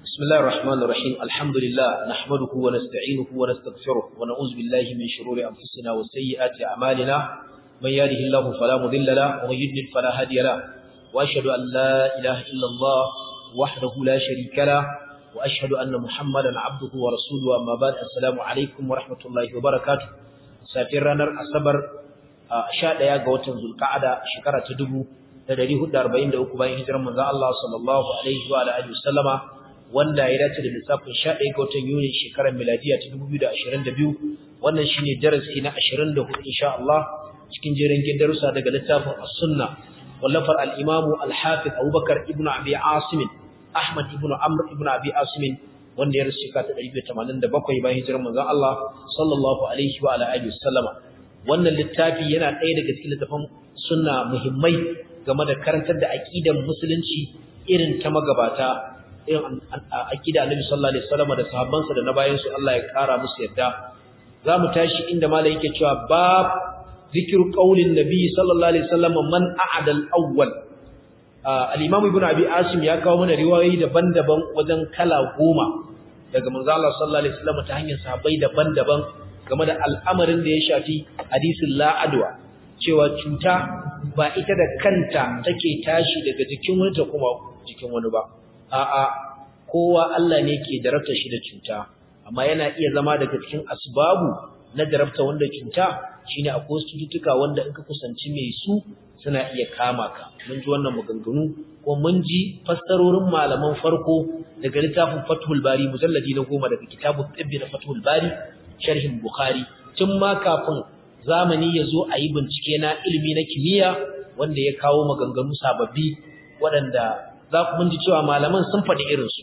بسم الله الرحمن الرحيم الحمد لله نحمده ونستعينه ونستغفره ونعوذ بالله من شرور أنفسنا وسيئات أعمالنا من يهده الله فلا مضل له ومن يضلل فلا هادي له وأشهد أن لا إله إلا الله وحده لا شريك له وأشهد أن محمدا عبده ورسوله أما بعد السلام عليكم ورحمة الله وبركاته سافرنا الصبر sha ɗaya ga watan zulka'ada shekara ta dubu da dari hudu arba'in da uku bayan hijirar manzo Allah sallallahu alaihi wa alihi wasallama wanda ya dace da lissafin sha ɗaya ga watan Yuni shekarar miladiya ta dubu biyu da ashirin da biyu wannan shine darasi na ashirin da hudu insha Allah cikin jerin darussa daga littafin as-sunna wallafar al-imamu al-hafiz Abubakar ibn Abi Asim Ahmad ibn Amr ibn Abi Asim wanda ya rasu shekara ta ɗari biyu tamanin da bakwai bayan hijirar manzo Allah sallallahu alaihi wa alihi wasallama wannan littafi yana ɗaya daga cikin littafin sunna muhimmai game da karantar da aqidan musulunci irin ta magabata irin aqida Annabi sallallahu alaihi wasallam da sahabbansa da na bayan su Allah ya kara musu yadda zamu tashi inda malai yake cewa bab zikru qaulin nabi sallallahu alaihi wasallam man a'ada al-awwal al-imam ibn abi asim ya kawo mana riwayoyi daban-daban wajen kala goma daga manzo Allah sallallahu alaihi wasallam ta hanyar sahabbai daban-daban game da al'amarin da ya shafi hadisin la'adwa cewa cuta ba ita da kanta take tashi daga jikin wani ta kuma jikin wani ba a'a kowa Allah ne ke jarabta shi da cuta amma yana iya zama daga cikin asbabu na jarabta wanda cuta shine akwai cututtuka wanda in ka kusanci mai su suna iya kama ka mun ji wannan maganganu ko mun ji fassarorin malaman farko daga littafin Fathul Bari mujalladi na goma daga kitabut tibbi na Fathul Bari sharhin Bukhari tun ma kafin zamani ya zo a yi bincike na ilimi na kimiyya wanda ya kawo maganganu sababbi waɗanda za ku mun ji cewa malaman sun faɗi irinsu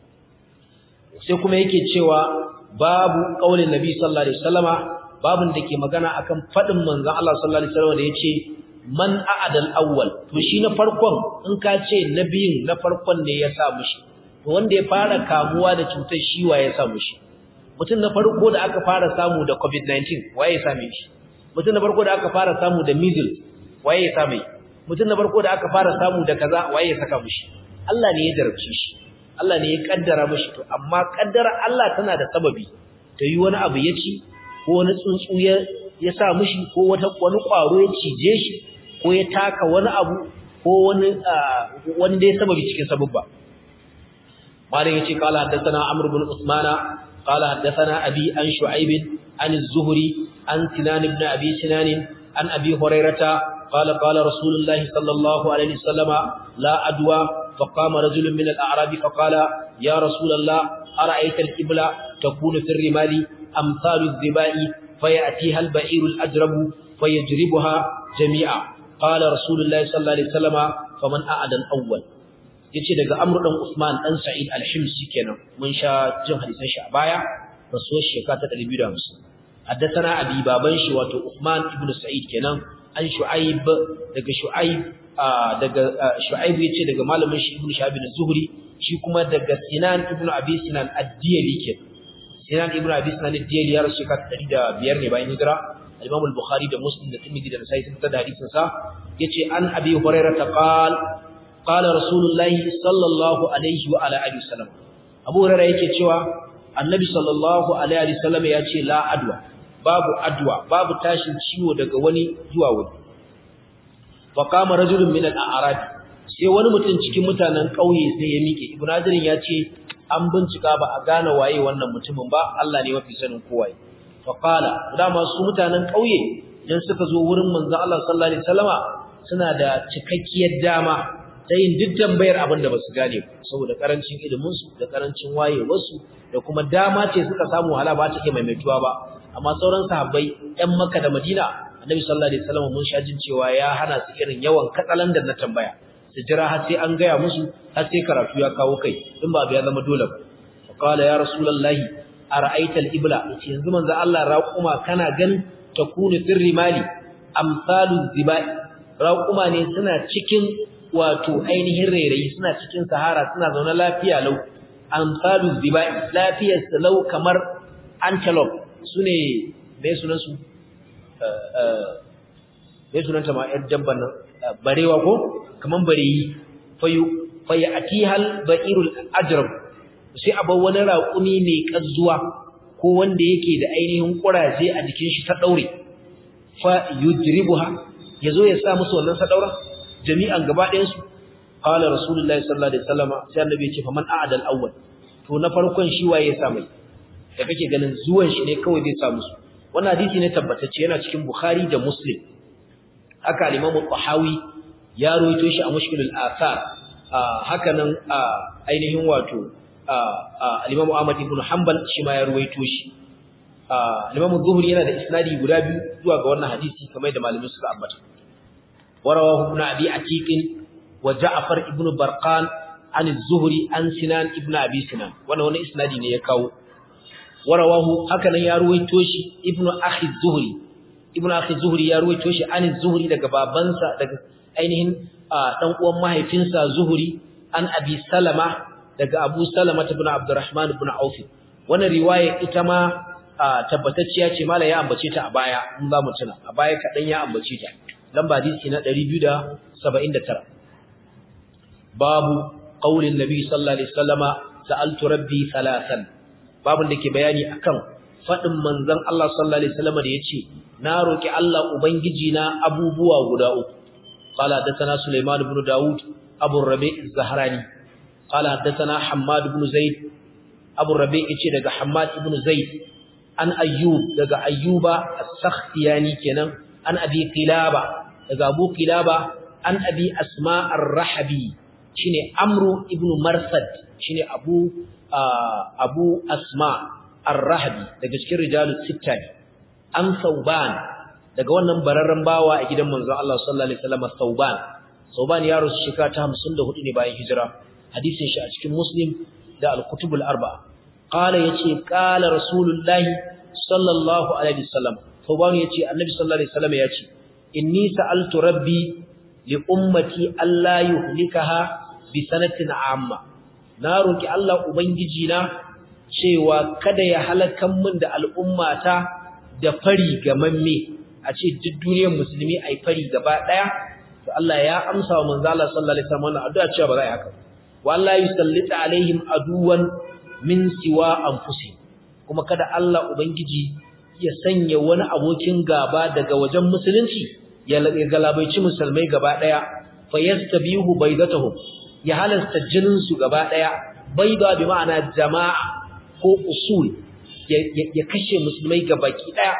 sai kuma yake cewa babu ƙaunin nabi sallallahu alaihi wasallama babun da ke magana akan faɗin manzon Allah sallallahu alaihi wasallama da yace man a'adal awwal to shi na farkon in ka ce na biyun na farkon ne ya sa mushi to wanda ya fara kamuwa da cutar shi wa ya sa mushi mutum na farko da aka fara samu da COVID-19 waye ya same shi mutum na farko da aka fara samu da measles waye ya same mutum na farko da aka fara samu da kaza waye ya saka mishi Allah ne ya jarabce shi Allah ne ya kaddara mishi to amma kaddara Allah tana da sababi ta yi wani abu ya ci ko wani tsuntsu ya ya sa mishi ko wata wani kwaro ya cije shi ko ya taka wani abu ko wani wani dai sababi cikin sababba malam yace qala haddathana amr ibn usmana قال حدثنا أبي عن شعيب عن الزهري عن سنان بن أبي سنان عن أبي هريرة قال قال رسول الله صلى الله عليه وسلم لا أدوى فقام رجل من الأعراب فقال يا رسول الله أرأيت الإبلة تكون في الرمال أمثال الذباء فيأتيها البعير الأجرب فيجربها جميعا قال رسول الله صلى الله عليه وسلم فمن أعد الأول yace daga Amr dan Usman dan Sa'id al-Himsi kenan mun sha jin hadisan shi a baya rasuwar shekara ta 250 haddathana abi baban shi wato Usman ibn Sa'id kenan an Shu'aib daga Shu'aib daga Shu'aib yace daga malamin shi Ibn Shahab az-Zuhri shi kuma daga Sinan ibn Abi Sinan ad-Diyali kenan Sinan ibn Abi Sinan ad-Diyali ya rasu shekara ta 105 ne bayan hijira Imam al-Bukhari da Muslim da Tirmidhi da Nasa'i sun tada hadisin sa yace an Abi Hurairah qala قال رسول الله صلى الله عليه وعلى اله وسلم Abu Hurairah yake cewa Annabi sallallahu alaihi wasallam ya ce la adwa babu adwa babu tashin ciwo daga wani zuwa wani fa qama rajulun min al-a'rab sai wani mutum cikin mutanen kauye sai ya mike Ibn Hajar ya ce an bincika ba a gane waye wannan mutumin ba Allah ne mafi sanin kowa fa qala dama su mutanen kauye idan suka zo wurin manzon Allah sallallahu alaihi wasallama suna da cikakkiyar dama ta yin duk tambayar abin da ba su gane saboda karancin iliminsu da karancin wayewarsu da kuma dama ce suka samu wahala ba ta iya maimaituwa ba amma sauran sahabbai ɗan Makka da Madina Annabi sallallahu alaihi wasallam mun sha jin cewa ya hana su irin yawan katsalan da na tambaya su jira har sai an gaya musu har sai karatu ya kawo kai in ba ya zama dole ba qala ya rasulullahi ara'aita al-ibla yace yanzu manzo Allah raquma kana gan takunu sirri mali amsalu zibai raquma ne suna cikin wato ainihin rairayi suna cikin sahara suna zaune lafiya lau amsalu zibai lafiyar lau kamar antelope sune me sunan su eh me sunan ta ma yar dabban nan barewa ko kaman bareyi fayu fayatihal ba'irul ajrab sai a bar wani raƙumi mai ƙazzuwa ko wanda yake da ainihin ƙuraje a jikin shi ta ɗaure fa yudribuha yazo ya sa musu wannan sadaura jami'an gaba ɗayan su qala rasulullahi sallallahu alaihi wasallam sai annabi ya ce faman a'dal awwal to na farkon shi waye ya sa mai da kake ganin zuwan shi ne kawai zai sa musu wannan hadisi ne tabbatacce yana cikin bukhari da muslim haka al-imam al-tahawi ya rawaito shi a mushkilul athar haka nan ainihin wato al-imam ahmad ibn hanbal shi ma ya rawaito shi al-imam az-zuhri yana da isnadi guda biyu zuwa ga wannan hadisi kamar da malamin suka ambata warawahu ibn abi atiq wa ja'far ibn barqan an az-zuhri an sinan ibn abi sinan wannan wani isnadi ne ya kawo warawahu haka nan ya ruwaito shi ibn akhi az-zuhri ibn akhi az-zuhri ya ruwaito shi an az-zuhri daga babansa daga ainihin dan uwan mahaifinsa zuhri an abi salama daga abu salama ibn abdurrahman ibn auf wannan riwaya ita ma tabbatacciya ce mala ya ambace ta a baya in za mu tuna a baya kadan ya ambace ta lamba hadisi na 279 babu qaulin nabi sallallahu alaihi wasallama sa'altu rabbi thalathan babun da ke bayani akan fadin manzon Allah sallallahu alaihi wasallama da yace na roki Allah ubangiji na abubuwa guda uku qala hadathana sulaiman ibn daud abu rabi' az-zahrani qala hadathana hammad ibn zaid abu rabi' yace daga hammad ibn zaid an ayyub daga ayyuba as-sakhtiyani kenan an abi qilaba daga abu qilaba an abi asma ar-rahabi shine amru ibn marsad shine abu abu asma ar-rahabi daga cikin rijalus sitta an sauban daga wannan bararren bawa a gidan manzon Allah sallallahu alaihi wasallam sauban sauban ya rusu shekara ta 54 ne bayan hijira hadisin shi a cikin muslim da al-kutubul arba'a qala yace qala rasulullahi sallallahu alaihi wasallam sauban yace annabi sallallahu alaihi wasallam yace inni sa'altu rabbi li ummati alla yuhlikaha bi sanatin amma na roki Allah ubangiji na cewa kada ya halakan min da al'ummata da fari gamamme a ce duk duniyar musulmi ai fari gaba daya to Allah ya amsa wa manzo Allah sallallahu alaihi wasallam wannan addu'a cewa ba za a yi haka wallahi yusallita alaihim aduwan min siwa anfusi kuma kada Allah ubangiji ya sanya wani abokin gaba daga wajen musulunci ya galabaici musulmai gaba daya fayastabihu baydatuhum ya halasta jinin su gaba daya bayda bi ma'ana jama'a ko usul ya kashe musulmai gabaki daya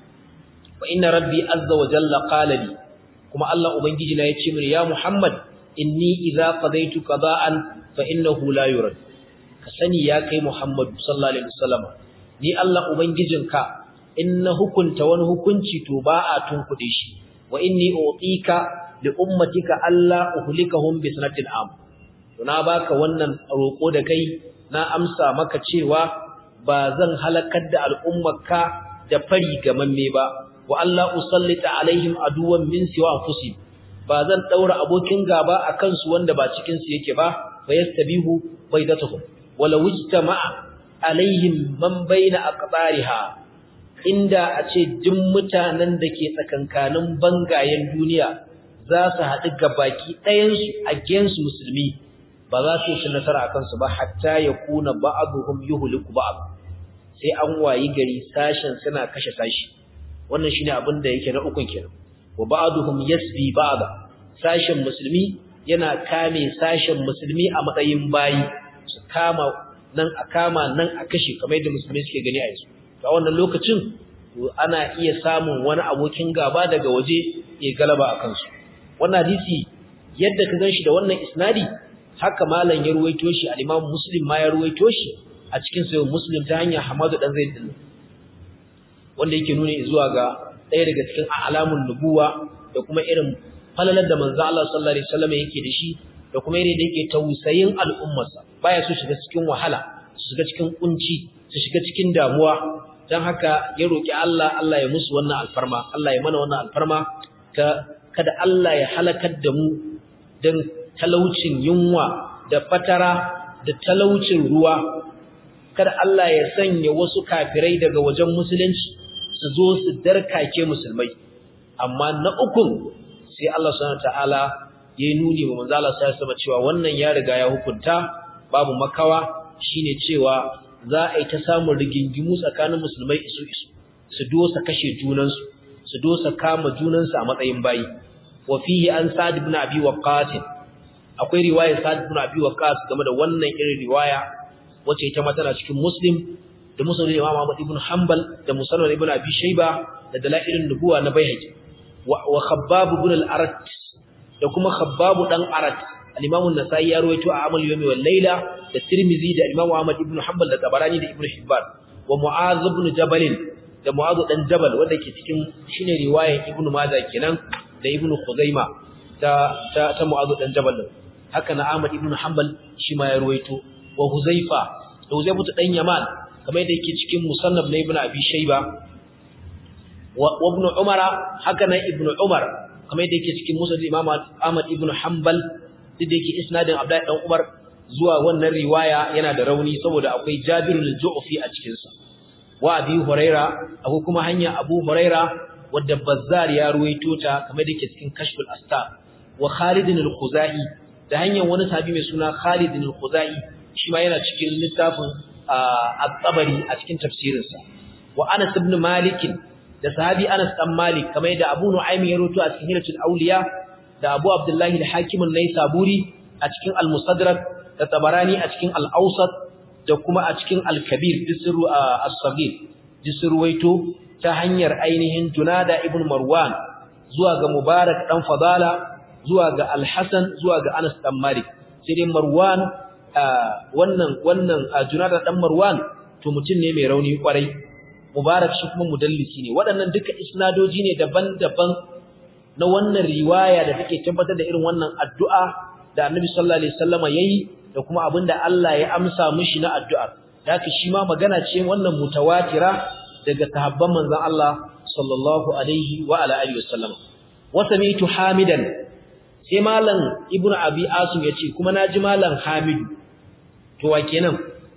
wa inna rabbi azza wa jalla qala li kuma Allah ubangiji na yace mini ya Muhammad inni idza qadaytu qada'an fa innahu la yurad ka sani ya kai Muhammad sallallahu alaihi wasallam ni Allah ubangijinka in na hukunta wani hukunci to ba a tunkuɗe shi wa inni utika li ummatika alla uhlikahum bi sanatin am to na baka wannan roko da kai na amsa maka cewa ba zan halakar da al'ummarka da fari gamamme ba wa Allah usallita alaihim aduwan min siwa anfusihim ba zan daura abokin gaba akan su wanda ba cikin su yake ba fa yastabihu baydatuhum wala wujtama'a alaihim man baina aqbariha inda a ce duk mutanen da ke tsakankanin bangayen duniya za su haɗu gabaki ɗayansu against musulmi ba za su yi nasara akan su ba hatta ya kuna ba'aduhum yuhliku ba'd sai an wayi gari sashen suna kashe sashi wannan shine abin da yake na ukun kenan wa ba'duhum yasbi ba'da sashen musulmi yana kame sashen musulmi a matsayin bayi su kama nan a kama nan a kashe kamar yadda musulmai suke gani a yanzu a wannan lokacin to ana iya samun wani abokin gaba daga waje ya galaba a kansu wannan hadisi yadda ka ganshi da wannan isnadi haka malam ya ruwaito shi al-Imam Muslim ma ya ruwaito shi a cikin sahih Muslim ta hanyar Hamadu dan Zaid din wanda yake nuna zuwa ga ɗaya daga cikin alamun nubuwa da kuma irin falalar da manzo Allah sallallahu alaihi wasallam yake da shi da kuma irin da yake tausayin al'ummarsa baya so shiga cikin wahala su shiga cikin kunci su shiga cikin damuwa dan haka ya roki Allah Allah ya musu wannan alfarma Allah ya mana wannan alfarma ta kada Allah ya halakar da mu dan talaucin yunwa da fatara da talaucin ruwa kada Allah ya sanya wasu kafirai daga wajen musulunci su zo su darkake musulmai amma na ukun sai Allah subhanahu wataala ya nuni wa manzo Allah sai cewa wannan ya riga ya hukunta babu makawa shine cewa za a yi ta samun rigingimu tsakanin musulmai isu isu su dosa kashe junansu su dosa kama junansu a matsayin bayi wa fihi an sa'd ibn abi waqqas akwai riwayar sa'd ibn abi waqqas game da wannan irin riwaya wacce ita ma tana cikin muslim da musnad imam Ahmad ibn Hanbal da musnad ibn Abi Shayba da dalailun nubuwa na Baihaqi wa Khabbab ibn al-Arat da kuma Khabbab dan Arat al-Imam an-Nasa'i ya rawaito a Amal Yawmi wal Layla da Tirmidhi da Imam Ahmad ibn Hanbal da Tabarani da Ibn Hibban wa Mu'adh ibn Jabal da Mu'adh dan Jabal wanda ke cikin shine riwayar Ibn Majah kenan da Ibn Khuzaimah ta ta, ta Mu'adh dan Jabal haka na Ahmad ibn Hanbal shi ma ya rawaito wa Huzaifa da Huzaifa dan Yaman kamar da yake cikin musannaf na Ibn Abi Shayba wa Ibn Umar haka nan Ibn Umar kamar da yake cikin musnad Imam Ahmad ibn Hanbal da yake isnadin Abdullah dan Umar zuwa wannan riwaya yana da rauni saboda akwai Jabir al-Ju'fi a cikin sa wa Abi Huraira akwai kuma hanya Abu Huraira wadda Bazzar ya ruwaito ta kamar da yake cikin Kashful Astar wa Khalid al-Khuzai da hanyar wani sahabi mai suna Khalid al-Khuzai shi ma yana cikin littafin at-Tabari a cikin tafsirinsa wa Anas ibn Malik da sahabi Anas dan Malik kamar da Abu Nu'aym ya rawaito a cikin Hilatul Awliya da Abu Abdullah al-Hakim an-Naisaburi a cikin Al-Mustadrak da Tabarani a cikin Al-Awsat da kuma a cikin Al-Kabir disru as-Saghir disruwaito ta hanyar ainihin Junada ibn Marwan zuwa ga Mubarak dan Fadala zuwa ga Al-Hasan zuwa ga Anas dan Malik sai dai Marwan wannan wannan Junada dan Marwan to mutum ne mai rauni kwarai Mubarak shi kuma mudallisi ne waɗannan duka isnadoji ne daban-daban na wannan riwaya da take tabbatar da irin wannan addu'a da Annabi sallallahu alaihi wasallama yayi da kuma abinda Allah ya amsa mishi na addu'a haka shi ma magana ce wannan mutawatira daga sahabban manzon Allah sallallahu alaihi wa ala alihi wasallama wa sami'tu hamidan sai malam ibnu abi asim yace kuma naji malam hamidu to wa kenan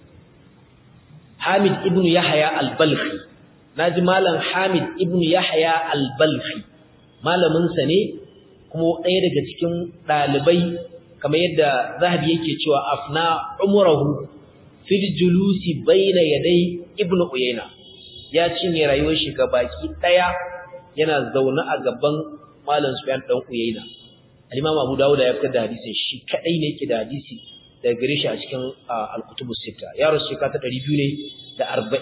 Hamid ibn Yahya al-Balkhi naji malam Hamid ibn Yahya al-Balkhi malamin sa ne kuma ɗaya daga cikin dalibai kamar yadda Zahabi yake cewa afna umrahu fil julusi baina yaday ibn Uyayna ya cinye rayuwar shi baki daya yana zaune a gaban malam Sufyan dan Uyayna al-Imam Abu Dawud ya fitar da hadisin shi kadai ne yake da hadisi daga gare shi a cikin al-kutubus sita ya rasu shekara ta 242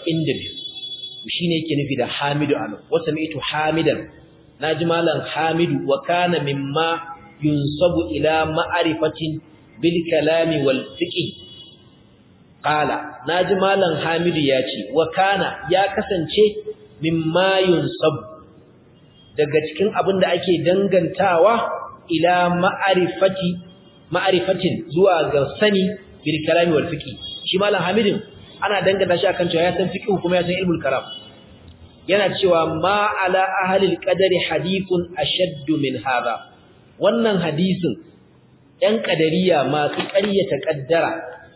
shine yake nufi da Hamidu an wa sami'tu Hamidan naji malam Hamidu wa kana mimma yunsabu ila ma'rifatin bil kalami wal fiqh qala naji malam Hamidu yace wa kana ya kasance mimma yunsabu daga cikin abin da ake dangantawa ila ma'rifati ma'arifatin zuwa ga sani bil kalami wal fiqh shi malam hamidin ana danganta shi akan cewa ya san fiqh kuma ya san ilmul kalam yana cewa ma ala ahli al qadari hadithun ashadd min hadha wannan hadisin ɗan kadariya masu ƙaryata kaddara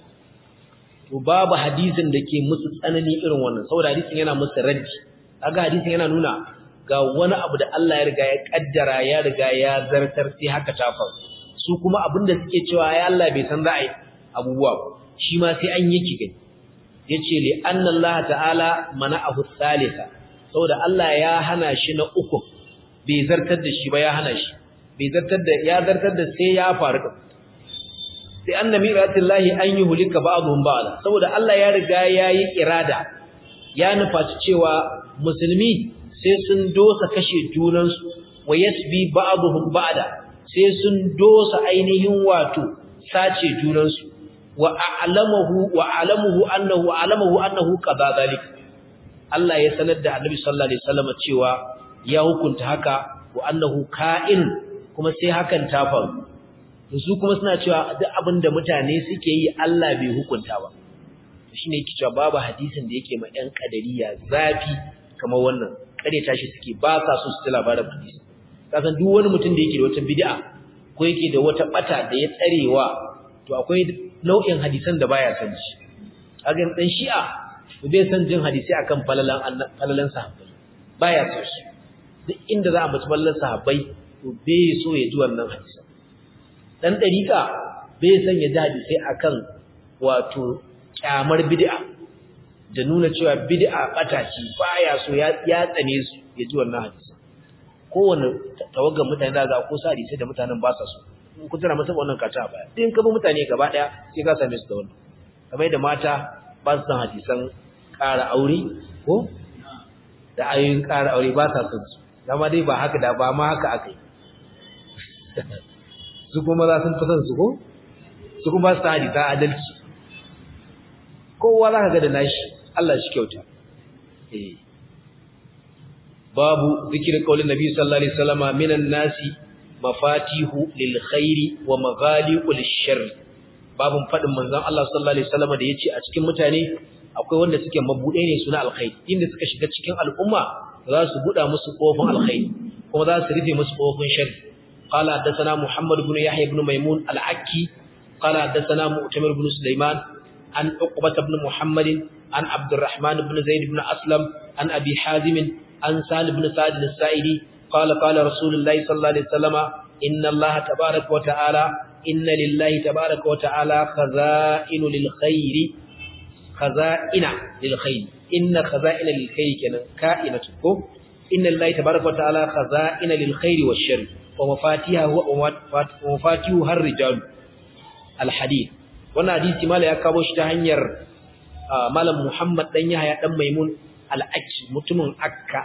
to babu hadisin da ke musu tsanani irin wannan saboda hadisin yana musu raddi kaga hadisin yana nuna ga wani abu da Allah ya riga ya kaddara ya riga ya zartar sai haka ta faru su kuma abinda suke cewa ya Allah bai san za a yi abubuwa shi ma sai an yi gani yace li anna Allah ta'ala mana'ahu thalitha saboda Allah ya hana shi na uku bai zartar da shi ba ya hana shi bai zartar da ya zartar da sai ya faru da sai anna miratillahi an yuhlika ba'dhum ba'da saboda Allah ya riga yayi irada ya nufaci cewa musulmi sai sun dosa kashe junansu wa yasbi ba'dhum ba'da sai sun dosa ainihin wato sace junansu wa a'lamahu wa a'lamuhu annahu a'lamahu annahu qada zalik Allah ya sanar da Annabi sallallahu alaihi wasallam cewa ya hukunta haka wa annahu ka'in kuma sai hakan ta faru su kuma suna cewa duk abinda mutane suke yi Allah bai hukunta ba shine yake cewa babu hadisin da yake ma ɗan kadariya zafi kamar wannan kare tashi suke ba sa so su ji labarin hadisi kasan duk wani mutum da yake da wata bid'a ko yake da wata bata da ya tsarewa to akwai nau'in hadisan da baya san shi kaga dan shi'a to bai san jin hadisi akan falalan falalan sahabbai baya so shi duk inda za a mutu falalan sahabbai to bai so ya ji wannan hadisi dan dariqa bai san ya ji hadisi akan wato kyamar bid'a da nuna cewa bid'a bata ce baya so ya ya tsane su ya ji wannan hadisi kowanne tawaggan mutane da ga ko sari sai da mutanen ba sa so ku tana masa wannan kata a baya din ka bi mutane gaba daya sai ka same su da wannan kamar da mata ba su san hadisan ƙara aure ko da ayoyin ƙara aure ba sa son su dama dai ba haka da ba ma haka aka yi su kuma za sun fi son su ko su kuma su ta hadisa adalci kowa za ka ga da nashi Allah shi kyauta eh babu zikirin kaulin nabi sallallahu alaihi wasallama minan nasi mafatihu lil khairi wa maghaliqul sharr babun fadin manzon Allah sallallahu alaihi wasallama da yace a cikin mutane akwai wanda suke mabude ne suna alkhairi inda suka shiga cikin al'umma za su buda musu kofin alkhairi kuma za su rufe musu kofin sharri qala hadathana muhammad ibn yahya ibn maimun al-akki qala hadathana mu'tamir ibn sulaiman an uqbah ibn muhammad an abdurrahman ibn zaid ibn aslam an abi hazim an sal ibn sa'id al-sa'idi qala qala rasulullahi sallallahu alaihi wasallam inna allaha tabaaraka wa ta'ala inna lillahi tabaaraka wa ta'ala khaza'inu lil khairi khaza'ina lil khair inna khaza'ina lil khair kenan ka'inatu ko inna lillahi tabaaraka wa ta'ala khaza'ina lil khair wash shar wa mafatiha wa mafatihu har rijal al hadith wannan hadisi mala ya kawo shi ta hanyar malam Muhammad dan Yahya dan Maimun al Akki mutumin Akka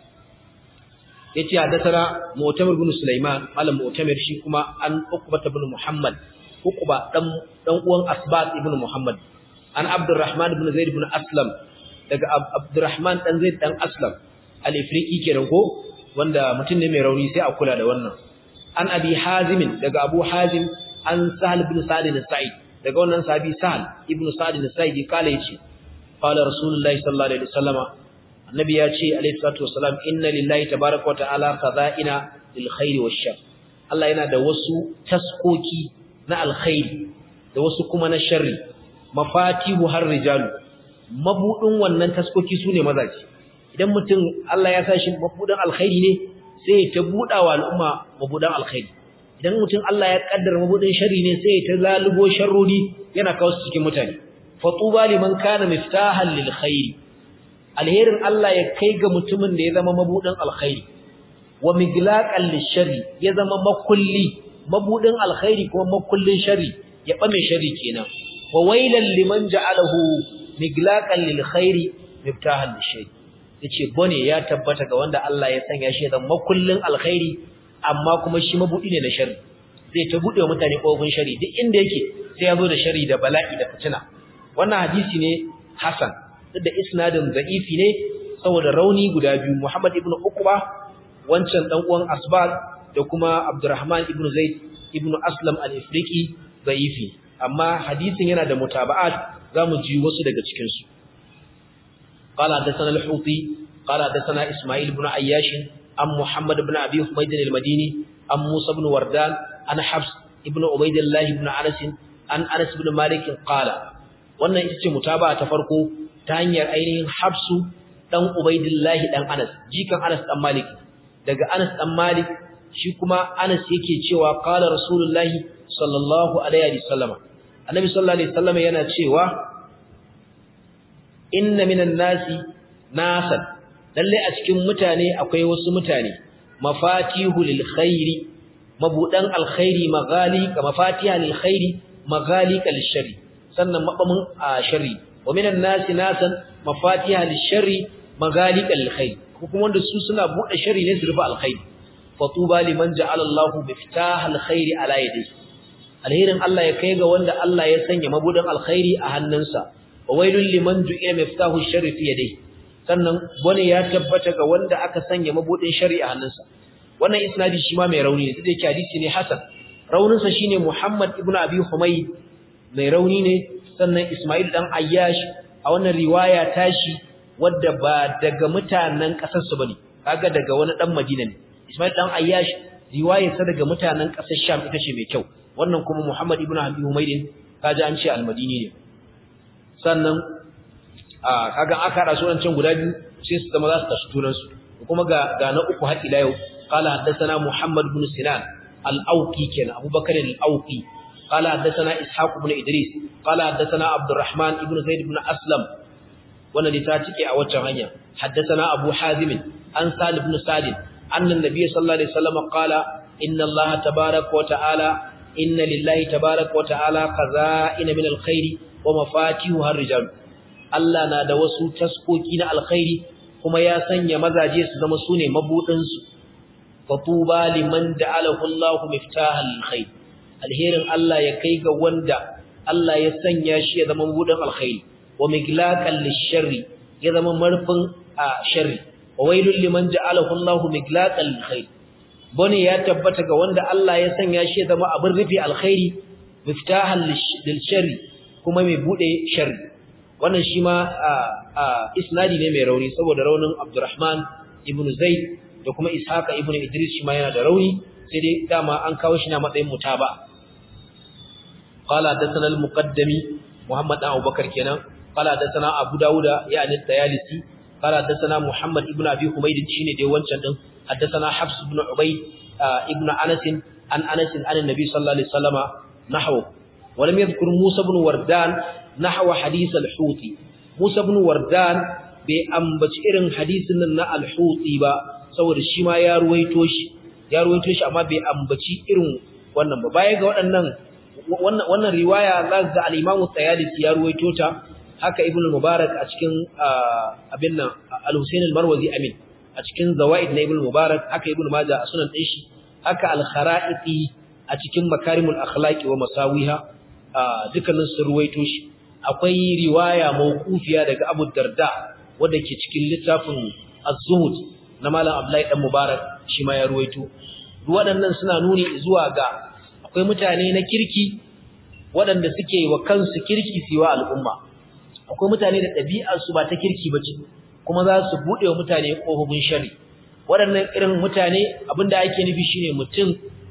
yace hadathana Mu'tamir ibn Sulaiman malam Mu'tamir shi kuma an Uqbah ibn Muhammad Uqba dan dan uwan Asbat ibn Muhammad an Abdurrahman ibn Zaid ibn Aslam daga Abdurrahman dan Zaid dan Aslam al-Ifriqi kenan ko wanda mutum ne mai rauni sai a kula da wannan an Abi Hazim daga Abu Hazim an Sahal ibn Sa'id al-Sa'id daga wannan sahabi Sahal ibn Sa'id al-Sa'id kala yace qala Rasulullahi sallallahu alaihi wasallama annabi ya ce alaihi salatu wasalam inna lillahi tabaaraka wa ta'ala khaza'ina lil khairi wash shar Allah yana da wasu taskoki na alkhairi da wasu kuma na sharri mafatihu har rijalu mabudin wannan taskoki sune mazaji idan mutum Allah ya sa shi mabudin alkhairi ne sai ta buda wa al'umma mabudin alkhairi idan mutum Allah ya kaddara mabudin sharri ne sai ta zalubo sharrori yana kawo su cikin mutane fatuba liman kana miftahan lil khairi alherin Allah ya kai ga mutumin da ya zama mabudin alkhairi wa miglaqan lisharri ya zama makulli mabudin alkhairi kuma makullin sharri ya bame sharri kenan wa wailan liman ja'alahu miglaqan lil khairi miftahan lisharri yace bone ya tabbata ga wanda Allah ya sanya shi zama makullin alkhairi amma kuma shi mabudi ne na sharri zai ta bude wa mutane kofin sharri duk inda yake sai ya zo da sharri da bala'i da fitina wannan hadisi ne hasan duk da isnadin da'ifi ne saboda rauni guda biyu Muhammad ibn Uqba wancan dan uwan Asbad da kuma Abdurrahman ibn Zaid ibn Aslam al-Ifriqi da'ifi amma hadisin yana da mutaba'at zamu ji wasu daga cikin su qala hadathana al-Huti qala hadathana Isma'il ibn Ayyash am Muhammad ibn Abi Humayd al-Madini am Musa ibn Wardan an Hafs ibn Ubaydillah ibn Anas an Anas ibn Malik qala wannan ita ce mutaba'a ta farko ta hanyar ainihin Hafsu dan Ubaidillahi dan Anas jikan Anas dan Malik daga Anas dan Malik shi kuma Anas yake cewa qala Rasulullahi sallallahu alaihi wasallam Annabi sallallahu alaihi wasallam yana cewa inna minan nasi nasan lalle a cikin mutane akwai wasu mutane mafatihu lil khairi mabudan alkhairi maghali ka mafatiha lil khairi maghali kal sharri sannan mabamin sharri wa minan nasi nasan mafatiha lisharri maghaliqa lilkhair kuma wanda su suna bude sharri ne su rufe alkhair fatuba liman ja'ala Allahu miftahal khairi ala yadihi alherin Allah ya kai ga wanda Allah ya sanya mabudan alkhairi a hannunsa wa wailul liman ju'ila miftahu sharri fi yadihi sannan bane ya tabbata ga wanda aka sanya mabudin sharri a hannunsa wannan isnadi shi ma mai rauni ne sai yake hadisi ne hasan rauninsa shine Muhammad ibn Abi Humayd mai rauni ne sannan Ismail dan Ayyash a wannan riwaya tashi wadda ba daga mutanen kasar su bane kaga daga wani dan Madina ne Ismail dan Ayyash riwayar sa daga mutanen kasar Sham ita ce mai kyau wannan kuma Muhammad ibn Abi Humayd kaji an ce al-Madini ne sannan a kaga aka hada sunan can guda biyu sai su zama za su tashi tunan su kuma ga ga na uku har ila yau qala haddathana Muhammad ibn Sinan al-Auqi kenan Abubakar al-Auqi قال حدثنا إسحاق بن إدريس قال حدثنا عبد الرحمن بن زيد بن أسلم wannan da ta tike a waccan hanya haddathana abu hazim an salib ibn sadid anna nabiy sallallahu alaihi wasallam qala inna allaha tabaaraka wa ta'ala inna lillahi tabaaraka wa ta'ala khaza'ina min alkhairi wa mafatihu harrijal Allah na da wasu taskoki na alkhairi kuma ya sanya mazaje su zama sune mabudin su fatuba liman da'alahu Allahu miftahal khair alherin Allah ya kai ga wanda Allah ya sanya shi ya zama mabudin alkhairi wa miglaqan lisharri ya zama marfin a sharri wa wailul liman ja'alahu Allahu miglaqan lilkhair bane ya tabbata ga wanda Allah ya sanya shi ya zama abin rufi alkhairi miftahan lilsharri kuma mai bude sharri wannan shi ma isnadi ne mai rauni saboda raunin Abdurrahman ibn Zaid da kuma Ishaqa ibn Idris shi ma yana da rauni sai dai dama an kawo shi na matsayin mutaba qala hadathana al-muqaddami Muhammad dan Abubakar kenan قال حدثنا ابو داوود يعني الطيالسي قال حدثنا محمد ابن ابي حميد شينه dai wancan din حدثنا حفص بن عبيد ابن انس عن انس عن النبي صلى الله عليه وسلم نحو ولم يذكر موسى بن وردان نحو حديث الحوتي موسى بن وردان bai ambaci irin hadisin nan na al-huti ba saboda shi ma ya ruwaito shi ya ruwaito shi amma bai ambaci irin wannan ba baya ga waɗannan wannan wannan riwaya za ga al-Imam Tayalisi ya ruwaito ta haka ibn mubarak a cikin abin nan al-husayn al-marwazi amin a cikin zawaid na ibn mubarak haka ibn majah a sunan din shi haka al-kharaiti a cikin makarimul akhlaqi wa masawiha dukkanin su ruwaito shi akwai riwaya mawqufiya daga abu darda wanda ke cikin littafin az-zuhud na malam abdullahi dan mubarak shi ma ya ruwaito waɗannan suna nuni zuwa ga akwai mutane na kirki waɗanda suke wa kansu kirki siwa al'umma akwai mutane da ɗabi'arsu ba ta kirki ba ce kuma za su buɗe wa mutane ƙofofin shari waɗannan irin mutane abinda ake nufi shine mutum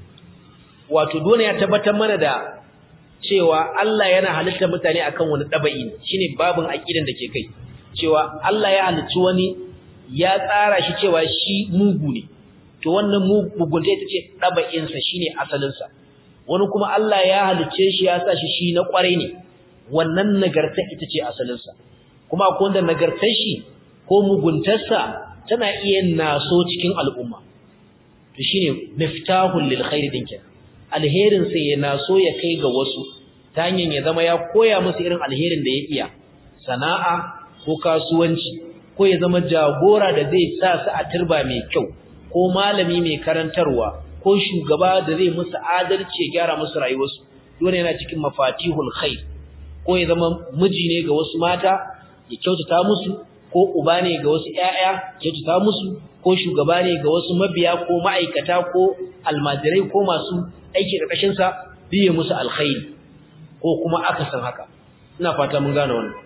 wato dole ya tabbatar mana da cewa Allah yana halittar mutane akan wani ɗaba'i shine babin aƙidan da ke kai cewa Allah ya halicci wani ya tsara shi cewa shi mugu ne to wannan mugunta ita ce ɗaba'insa shine asalinsa wani kuma Allah ya halicce shi ya sa shi shi na ƙwarai ne wannan nagarta ita ce asalinsa kuma akwai wanda nagartar shi ko muguntarsa tana iya naso cikin al'umma to shine miftahul lil khair din kenan alherin sa ya naso ya kai ga wasu ta hanyar ya zama ya koya musu irin alherin da ya iya sana'a ko kasuwanci ko ya zama jagora da zai sa su a turba mai kyau ko malami mai karantarwa ko shugaba da zai musu adalci ya gyara musu rayuwarsu dole yana cikin mafatihul khair ko ya zama miji ne ga wasu mata ya kyautata musu ko uba ne ga wasu ƴaƴa kyautata musu ko shugaba ne ga wasu mabiya ko ma'aikata ko almajirai ko masu aiki ƙarƙashin sa biye musu alkhairi ko kuma akasin haka ina fata mun gane wannan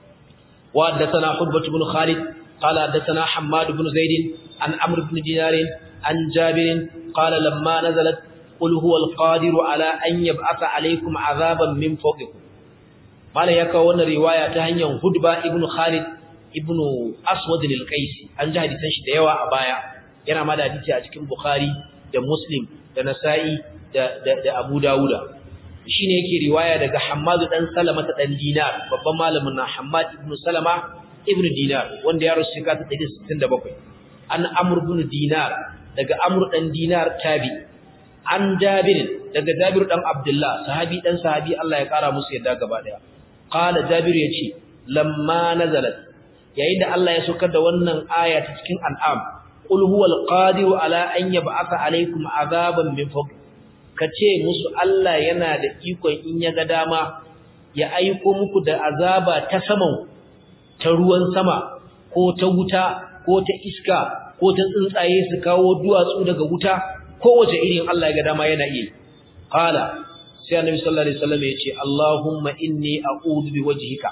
wa haddathana hudbah ibn khalid qala haddathana hammad ibn zaid an amr ibn dinar an jabir qala lamma nazalat qul huwa alqadiru ala an yab'atha alaykum azaban min fawqikum malai ya kawo wannan riwaya ta hanyar hudba ibn khalid ibn aswad al-qaisi an ji hadisan shi da yawa a baya yana ma da hadisi a cikin bukhari da muslim da nasa'i da da, abu dawuda shine yake riwaya daga hammad dan salama ta dan dinar babban malamin na hammad ibn salama ibn dinar wanda ya rusu ka ta 67 an amr ibn dinar daga amr dan dinar tabi an jabir daga jabir dan abdullah sahabi dan sahabi Allah ya kara musu yadda gaba daya qala jabir yace lamma nazalat yayin da Allah ya saukar da wannan aya ta cikin an'am qul huwal qadiru ala an yab'atha alaykum azaban min fawq kace musu Allah yana da ikon in ya ga dama ya aiko muku da azaba ta saman ta ruwan sama ko ta wuta ko ta iska ko ta tsuntsaye su kawo duwatsu daga wuta kowace irin Allah ya ga dama yana iya qala sai annabi sallallahu alaihi wasallam ya ce Allahumma inni a'udhu biwajhika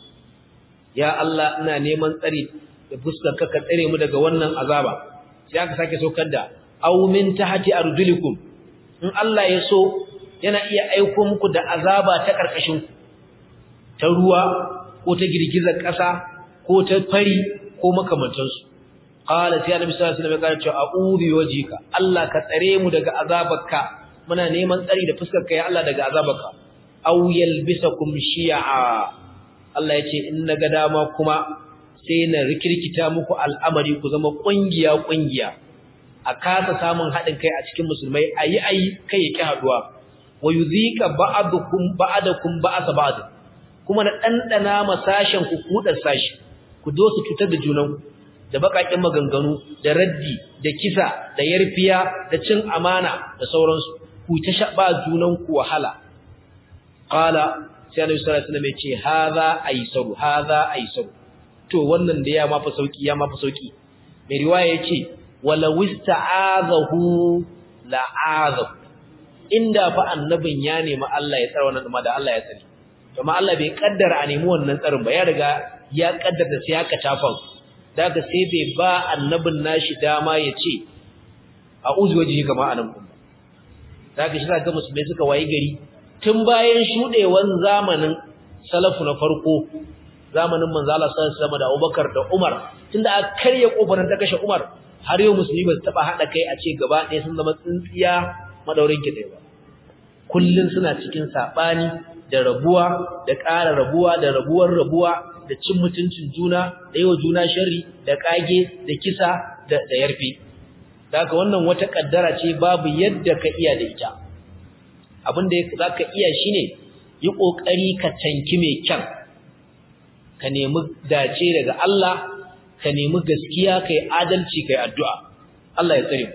ya Allah ina neman tsari da fuskar ka tsare mu daga wannan azaba sai aka sake saukar da aw min tahti arjulikum in Allah ya so yana iya aiko muku da azaba ta karkashin ku ta ruwa ko ta girgizar ƙasa ko ta fari ko makamantansu qala sai annabi sallallahu alaihi wasallam ya ce a'udhu biwajhika Allah ka tsare mu daga azabarka muna neman tsari da fuskar ka ya Allah daga azabarka aw yalbisakum shi'a Allah ya ce in naga dama kuma sai na rikirkita muku al'amari ku zama kungiya kungiya a kasa samun haɗin kai a cikin musulmai ayi ayi kai yake haduwa wa yuzika ba'dukum ba'dakum ba'sa ba'd kuma na dandana masashen ku kudar sashi ku zo su cutar da junanku da bakakin maganganu da raddi da kisa da yarfiya da cin amana da sauransu ku ta shaba junan ku wahala qala sai Annabi sallallahu alaihi wasallam ya ce hadha aisaru hadha aisaru to wannan da ya mafi sauki ya mafi sauki mai riwaya yace wala wista'azahu la'azahu inda fa annabin ya nemi Allah ya tsara wannan da Allah ya tsare kuma Allah bai kaddara a nemi wannan tsarin ba ya riga ya kaddara sai haka tafan daga sai bai ba annabin nashi dama ya ce a uzwaji kama anan kuma daga shi ga musulmai suka wayi gari tun bayan shudewan zamanin salafu na farko zamanin manzo Allah sallallahu alaihi wasallam da Abubakar da Umar tunda aka karya kofarin ta kashe Umar har yau musulmi ba su taba hada kai a ce gaba ɗaya sun zama tsintsiya madaurin ki ba kullun suna cikin sabani da rabuwa da ƙara rabuwa da rabuwar rabuwa da cin mutuncin juna da yawa juna sharri da kage da kisa da da yarfi daga wannan wata kaddara ce babu yadda ka iya da ita abinda zaka iya shine yi kokari ka tanki mai kyan ka nemi dace daga Allah ka nemi gaskiya kai adalci kai addu'a Allah ya tsare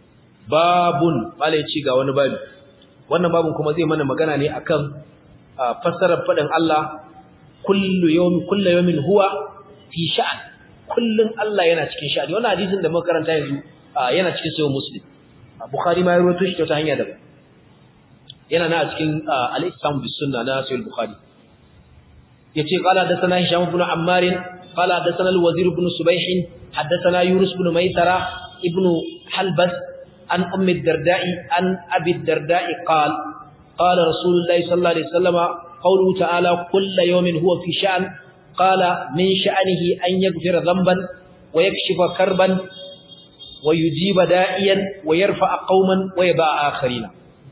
babun malai ci ga wani babu wannan babun kuma zai mana magana ne akan fassarar fadin Allah kullu yawmi kullu yawmin huwa fi sha'an kullun Allah yana cikin sha'ani wannan hadisin da muka karanta yanzu yana cikin sahih muslim bukhari ma ya rawaito shi ta hanya daban yana na cikin al-islam bis sunna na sahih bukhari yace qala hadathana hisham ibn ammar qala hadathana al-wazir ibn subayh hadathana yunus ibn maysara ibn halbas an umm ad-darda'i an abi ad-darda'i qala qala rasulullah sallallahu alaihi wasallam qawluhu ta'ala kullu yawmin huwa fi sha'n qala min sha'nihi an yaghfira dhanban wa yakshifa karban wa yujiba da'iyan wa yarfa'a qauman wa yaba akharina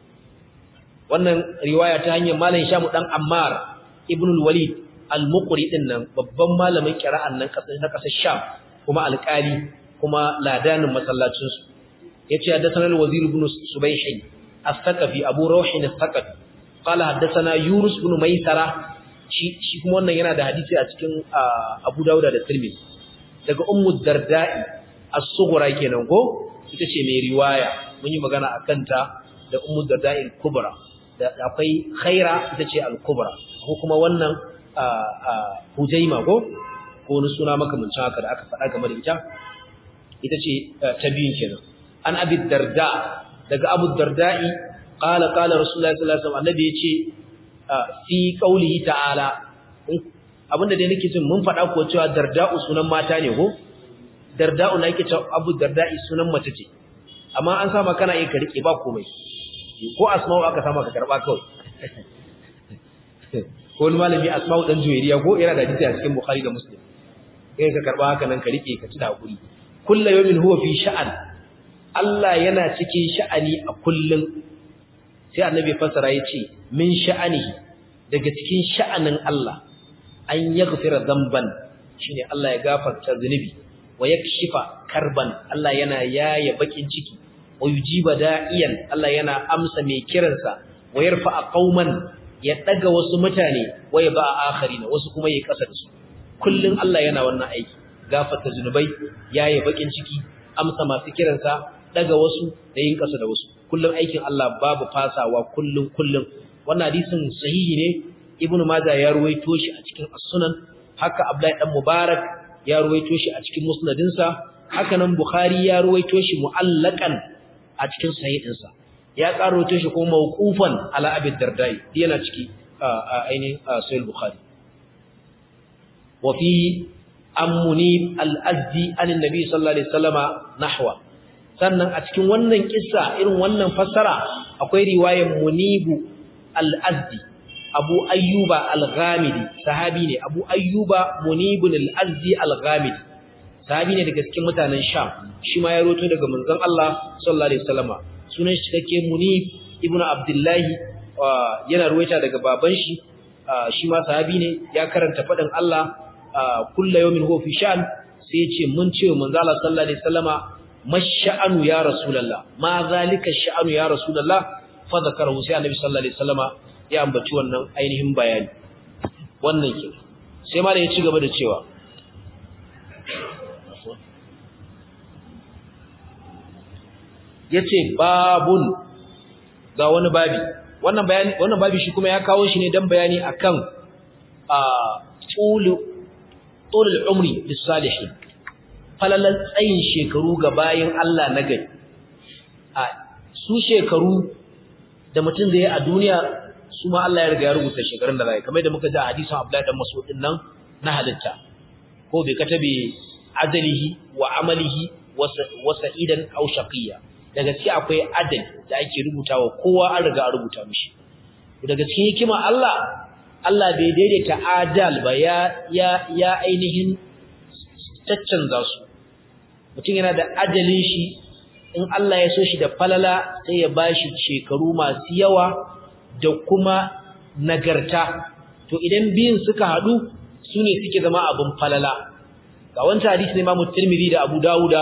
wannan riwaya ta hanyar malam Shamu dan Ammar ibn al-Walid al-Muqri din nan babban malamin qira'an nan kasar na kasar Sham kuma alƙali kuma ladanin masallacin su yace haddathana al-Wazir ibn Subayh al-Thaqafi Abu Rawh al-Thaqafi qala haddathana Yunus ibn Maysara shi shi kuma wannan yana da hadisi a cikin Abu Dawud da Tirmidhi daga Ummu Darda'i as-Sughra kenan ko ita ce mai riwaya mun yi magana akan ta da Ummu Darda'i al-Kubra da akwai Khaira ita ce al-Kubra ko kuma wannan Hujaima ko ko wani suna makamancin haka da aka faɗa game da ita ita ce ta biyun kenan an Abi Darda daga Abu Darda'i qala qala Rasulullahi sallallahu alaihi wasallam annabi yace fi qaulihi ta'ala abinda dai nake jin mun faɗa ko cewa Darda'u sunan mata ne ko Darda'u na yake cewa Abu Darda'i sunan mace ce amma an sama kana yin ka rike ba komai ko asma'u aka sama ka karba kawai ko wani malami asma'u dan juwairiya ko yana da hadisi a cikin bukhari da muslim kai ka karba haka nan ka rike ka ci da hakuri kullu yawmin huwa fi sha'an Allah yana cikin sha'ani a kullun sai annabi fasara yace min sha'anihi daga cikin sha'anin Allah an yaghfira dhanban shine Allah ya gafarta zunubi wa yakshifa karban Allah yana yaya bakin ciki wa yujiba da'iyan Allah yana amsa mai kiransa wa yarfa qauman ya daga wasu mutane wa ya ba akharina wasu kuma ya kasa da su kullun Allah yana wannan aiki gafarta zunubai yayi bakin ciki amsa masu kiransa daga wasu da yin kasa da wasu kullun aikin Allah babu fasawa kullun kullun wannan hadisin sahihi ne ibnu majah ya ruwaito shi a cikin as-sunan haka abdullahi dan mubarak ya ruwaito shi a cikin musnadinsa haka nan bukhari ya ruwaito shi mu'allakan a cikin sahihinsa ya karoto shi kuma mawqufan ala abi dardai yana ciki a ainihin sahih bukhari wa fi ammunib al-azdi an annabi sallallahu alaihi wasallama nahwa sannan a cikin wannan kissa irin wannan fassara akwai riwayar munibu al-azdi abu ayyuba al-ghamidi sahabi ne abu ayyuba munibun al-azdi al-ghamidi sahabi ne daga cikin mutanen Sham shi ma ya roto daga manzon Allah sallallahu alaihi wasallama sunan shi take Munib ibnu abdullahi yana ruwaita daga baban shi shi ma sahabi ne ya karanta fadin Allah kullu yawmin huwa fi sha'an sai ya ce mun ce manzo Allah sallallahu alaihi wasallama mash'anu ya rasulullah ma zalika sha'anu ya rasulullah fa zakarahu sai annabi sallallahu alaihi wasallama ya ambaci wannan ainihin bayani wannan ke sai ma da ya ci gaba da cewa yace babun ga wani babi wannan bayani wannan babi shi kuma ya kawo shi ne dan bayani akan a tulu tulul umri lis salihin falalan tsayin shekaru ga bayin Allah na gari a su shekaru da mutum zai a duniya su ma Allah ya riga ya rubuta shekarun da zai kamar da muka ji a hadisin Abdullahi dan Mas'ud din nan na halitta ko bai katabe ajalihi wa amalihi wa sa'idan aw shaqiyya daga cikin akwai adali da ake rubutawa kowa an riga an rubuta mishi daga cikin hikima Allah Allah bai daidaita adal ba ya ya ya ainihin caccanza su mutum yana da ajalin shi in Allah ya so shi da falala sai ya bashi shekaru masu yawa da kuma nagarta to idan biyun suka haɗu su ne suke zama abin falala ga wancan hadisi ne Imam Tirmidhi da Abu Dawuda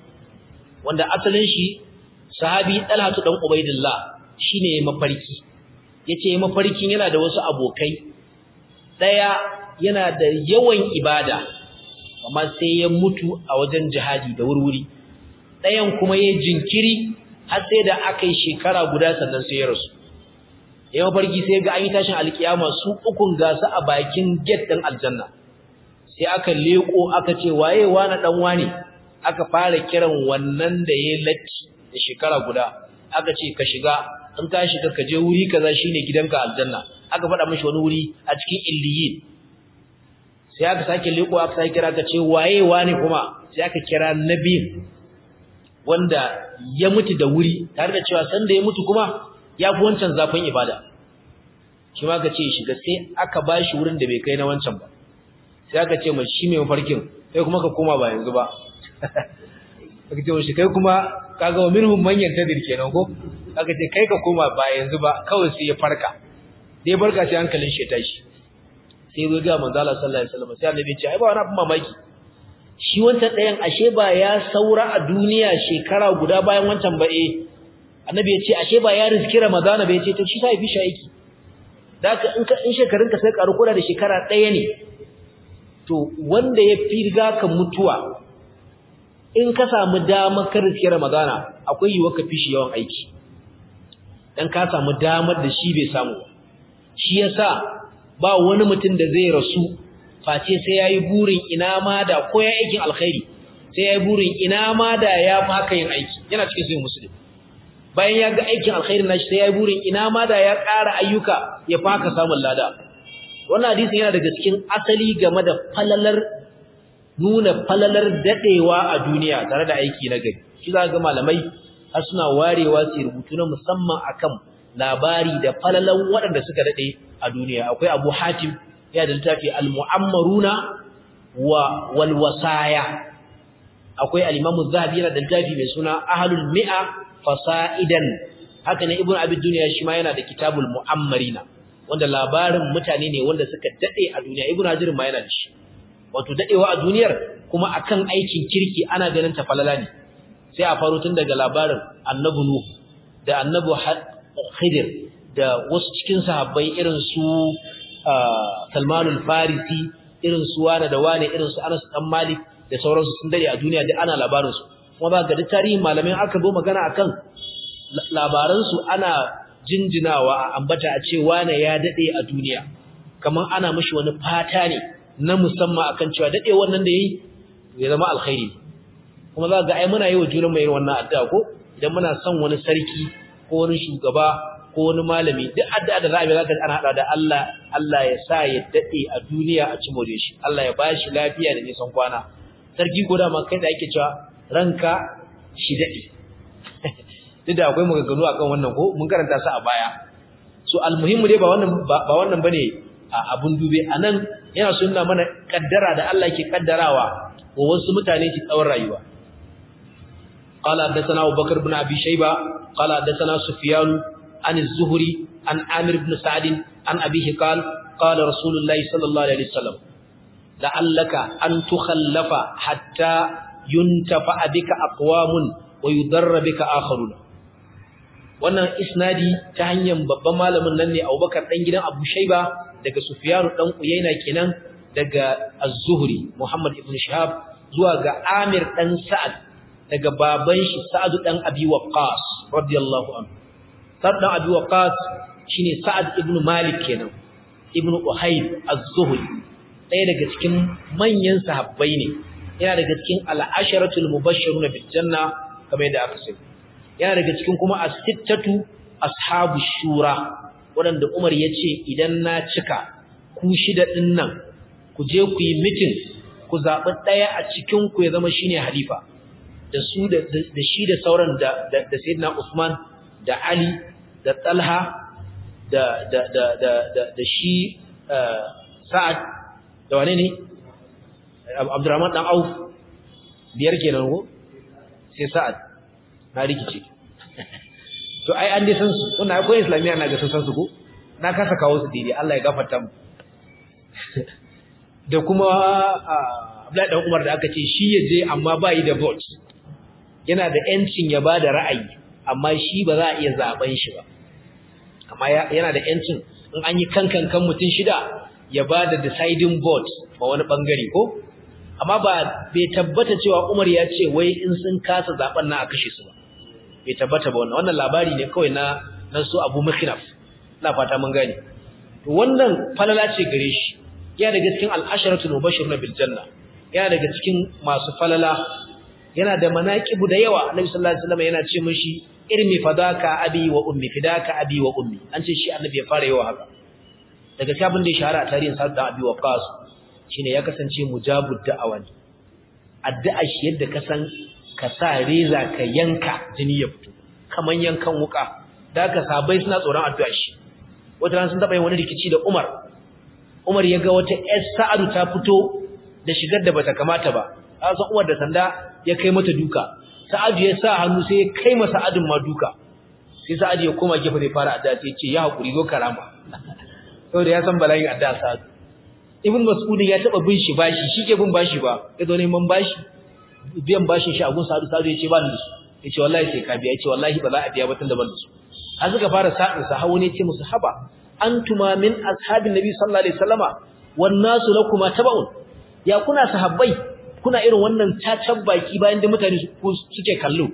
wanda asalin shi sahabi Talhatu dan Ubaidillah shine mafarki yace mafarkin yana da wasu abokai daya yana da yawan ibada amma sai ya mutu a wajen jihadi da wurwuri dayan kuma yayin jinkiri har sai da aka yi shekara guda sannan sai ya rasu yayin mafarki sai ga an yi tashin alkiyama su ukun gasu a bakin gate din aljanna sai aka leko aka ce waye wani dan wani aka fara kiran wannan da yayin latti da shekara guda aka ce ka shiga in ka shiga ka je wuri kaza shine gidanka aljanna aka faɗa mishi wani wuri a cikin illiyin sai aka sake leko aka sake kira ka ce waye wani kuma sai aka kira nabi wanda ya mutu da wuri tare da cewa san da ya mutu kuma ya fi wancan zafin ibada shi ma ka ce shiga sai aka bashi wurin da bai kai na wancan ba sai aka ce mai shi mai mafarkin kai kuma ka koma ba yanzu ba aka ce mashi kai kuma kaga wa minhum man yantadir kenan ko aka ce kai ka koma ba yanzu ba kawai sai ya farka dai barka sai hankalin shi ya tashi sai zo ga manzo Allah sallallahu alaihi wasallam sai annabi ya ce ai ba wani abin mamaki shi wancan ɗayan ashe ba ya saura a duniya shekara guda bayan wancan ba eh annabi ya ce ashe ba ya riski ramadana ba ya ce to shi sai fi shi aiki da ka in ka in shekarunka sai karu kula da shekara ɗaya ne to wanda ya fi riga ka mutuwa in ka samu damar ka riske Ramadana akwai yiwuwar ka fishi yawan aiki dan ka samu damar da shi bai samu shi yasa ba wani mutum da zai rasu face sai yayi burin ina ma da ko ya aikin alkhairi sai yayi burin ina ma da ya maka yin aiki yana cikin sai musulmi bayan ya ga aikin alkhairin nashi sai yayi burin ina ma da ya ƙara ayyuka ya faka samun lada wannan hadisin yana daga cikin asali game da falalar nuna falalar dadewa a duniya tare da aiki na gari shi za ga malamai har suna warewa su rubutu na musamman akan labari da falalan waɗanda suka dade a duniya akwai Abu Hatim ya da littafi Al-Mu'ammaruna wa wal Wasaya akwai Al-Imam Az-Zahabi yana da littafi mai suna Ahlul Mi'a Fasaidan haka ne Ibn Abi Dunya shi ma yana da Kitabul Mu'ammarina wanda labarin mutane ne wanda suka dade a duniya Ibn Hajar ma yana da shi wato dadewa a duniyar kuma akan aikin kirki ana ganin ta falala ne sai a faro tun daga labarin annabi nuh da annabi khidir da wasu cikin sahabbai irin su salmanul farisi irin su wani da wani irin su anas dan malik da sauransu sun dade a duniya da ana labarin su kuma ba ga tarihin malamin aka zo magana akan labaran su ana jinjinawa a ambata a ce wani ya dade a duniya kamar ana mishi wani fata ne na musamman akan cewa dade wannan da yayi ya zama alkhairi kuma za ga ai muna yi wa junan mai wannan addu'a ko idan muna son wani sarki ko wani shugaba ko wani malami duk addu'a da za a yi zaka ana hada da Allah Allah ya sa ya dade a duniya a cimo da shi Allah ya bashi lafiya da nisan kwana sarki ko da ma kai da ake cewa ranka shi dade duk da akwai maganganu akan wannan ko mun karanta su a baya so almuhimmu dai ba wannan ba wannan bane abun dube anan yana sunna mana kaddara da Allah ke kaddarawa wa wasu mutane su tsawon rayuwa قال حدثنا أبو بكر بن أبي شيبة قال حدثنا سفيان عن الزهري عن عامر بن سعد عن أبيه قال قال رسول الله صلى الله عليه وسلم لعلك أن تخلف حتى ينتفع بك أقوام ويضر بك آخرون wannan isnadi ta hanyar babban malamin nan ne Abubakar dan gidan Abu Shayba daga Sufyan dan Uyayna kenan daga Az-Zuhri Muhammad ibn Shihab zuwa ga Amir dan Sa'ad daga baban shi Sa'ad dan Abi Waqqas radiyallahu anhu Sa'ad dan Abi Waqqas shine Sa'ad ibn Malik kenan ibn Uhayb Az-Zuhri ɗaya daga cikin manyan sahabbai ne yana daga cikin al-asharatul mubashshiruna bil janna kamar yadda aka sani yana daga cikin kuma as-sittatu ashabu shura waɗanda Umar ya ce idan na cika ku shida ɗin nan ku je ku yi mitin ku zaɓi ɗaya a cikin ku ya zama shine halifa da su da shi da sauran da da Sayyidina Usman da Ali da Talha da da da da da shi Sa'ad da wane ne Abdurrahman dan Auf biyar kenan ko sai Sa'ad na rikice to ai an dai san su wannan akwai islamiyya na ga sun san su ko na kasa kawo su daidai Allah ya gafarta mu da kuma Abdullahi dan Umar da aka ce shi ya je amma ba yi da vote yana da yancin ya bada ra'ayi amma shi ba za a iya zaben shi ba amma yana da yancin in an yi kankan kan mutun shida ya bada deciding vote ma wani bangare ko amma ba bai tabbata cewa Umar ya ce wai in sun kasa zaben na a kashe su ba bai tabbata ba wannan wannan labari ne kawai na na su Abu Mikhnaf ina fata mun gane to wannan falala ce gare shi yana daga cikin al-asharatul mubashshiruna bil janna yana daga cikin masu falala yana da manaqibu da yawa Annabi sallallahu alaihi wasallam yana ce mishi irmi fadaka abi wa ummi fidaka abi wa ummi an ce shi Annabi ya fara yawa haka daga cikin abin da ya shahara a tarihin Sa'd da Abi Waqqas shine ya kasance mujabud da'awa ne addu'a shi yadda ka san ka sa reza ka yanka jini ya fito kaman yankan wuka da ka sabai suna tsoron addu'a shi wata ran sun taba yin wani rikici da Umar Umar ya ga wata ƴar Sa'adu ta fito da shigar da bata kamata ba a san Umar da sanda ya kai mata duka Sa'adu ya sa hannu sai ya kai masa Sa'adun ma duka sai Sa'adu ya koma gefe zai fara addu'a sai ya ce ya hakuri zo karama saboda ya san bala'in addu'a Sa'adu Ibn Mas'ud ya taba bin shi bashi shi ke bin bashi ba ya zo neman bashi biyan bashin shi a gun Sa'adu Sa'adu ya ce ba ni da su ya ce wallahi sai ka biya ya ce wallahi ba za a biya ba tun da ban da su har suka fara sa'in sa hawo ne ce musu haba antuma min ashabin nabi sallallahu alaihi wasallama wan nasu lakuma tabaun ya kuna sahabbai kuna irin wannan tacan baki bayan da mutane suke kallo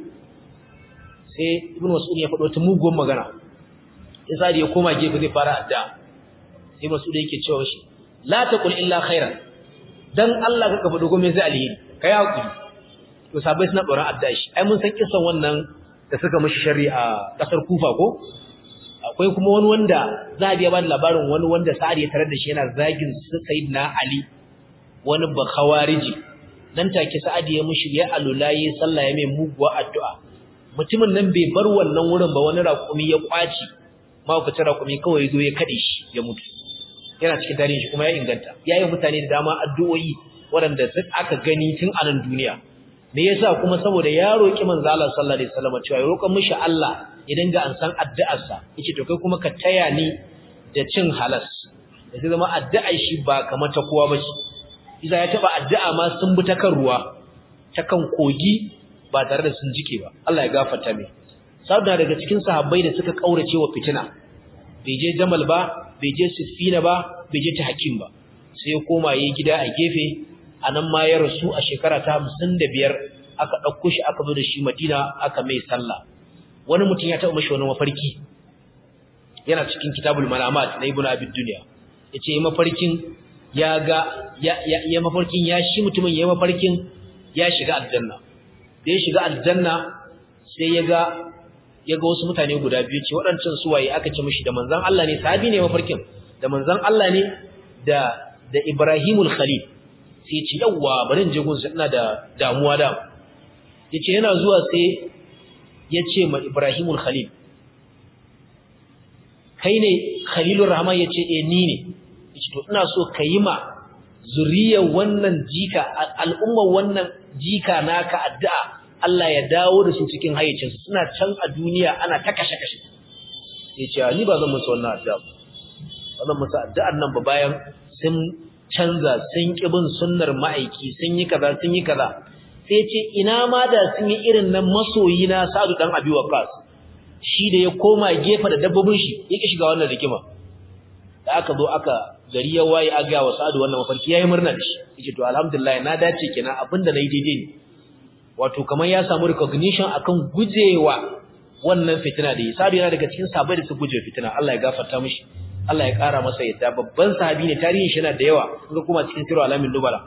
sai ibnu mas'ud ya faɗo ta mugun magana sai sadi ya koma gefe zai fara adda sai mas'ud yake cewa shi la taqul illa khairan dan Allah kaka faɗo gome sai alheri kai hakuri to sabai suna tsoron adda shi ai mun san kissan wannan da suka mishi sharri a kasar Kufa ko akwai kuma wani wanda za a biya ba da labarin wani wanda Sa'ad ya tarar da shi yana zagin Sayyidina Ali wani bakhawariji nan take Sa'ad ya mushi ya alulayi sallah ya mai muguwa addu'a mutumin nan bai bar wannan wurin ba wani raƙumi ya kwaci ma ku tara raƙumi kawai zo ya kade shi ya mutu yana cikin tarihin shi kuma ya inganta yayi mutane da dama addu'o'i waɗanda aka gani tun a nan duniya me yasa kuma saboda ya roki manzo Allah sallallahu alaihi wasallam cewa ya roƙa mishi Allah ya dinga an san addu'arsa yace to kai kuma ka taya ni da cin halas da zai zama addu'ar shi ba kamar ta kowa bace Isa ya taba addu'a ma sun bi ta kan ruwa ta kan kogi ba tare da sun jike ba Allah ya gafarta mai saboda daga cikin sahabbai da suka kaurace wa fitina bai je Jamal ba bai je Siffina ba bai je ta Hakim ba sai ya koma yayin gida a gefe anan ma ya rasu a shekara ta 55 aka dauko shi aka zo da shi Madina aka mai sallah wani mutum ya taɓa mashi wani mafarki yana cikin kitabul malamat na ibnu abid dunya yace yi mafarkin ya ga ya ya mafarkin ya shi mutumin ya mafarkin ya shiga aljanna da ya shiga aljanna sai ya ga ya ga wasu mutane guda biyu ce waɗancan suwaye aka ce mishi da manzon Allah ne sahabi ne mafarkin da manzon Allah ne da da Ibrahimul Khalil sai ya ce yawwa bari in je gunsa ina da damuwa da yace yana zuwa sai ya ce ma Ibrahimul Khalil kai ne Khalilur Rahman ya ce eh ni ne yace to ina so ka yi ma zuriyar wannan jika al'ummar wannan jika naka addu'a Allah ya dawo da su cikin hayyacinsu suna can a duniya ana ta kashe-kashe sai ce ni ba zan musu wannan addu'a ba zan musu addu'ar nan ba bayan sun canza sun ki bin sunnar ma'aiki sun yi kaza sun yi kaza sai ce ina ma da sun yi irin nan masoyi na Sa'adu dan Abi Waqqas shi da ya koma gefe da dabbobin shi yake shiga wannan rigima da aka zo aka gari ya waye a ga wa Sa'adu wannan mafarki yayi murna da shi yace to alhamdulillah na dace kenan abinda nayi daidai ne wato kamar ya samu recognition akan gujewa wannan fitina da Sa'adu yana daga cikin sahabbai da su guje fitina Allah ya gafarta mishi Allah ya kara masa yadda babban sahabi ne tarihin shi yana da yawa kuma kuma cikin sirru alamin dubala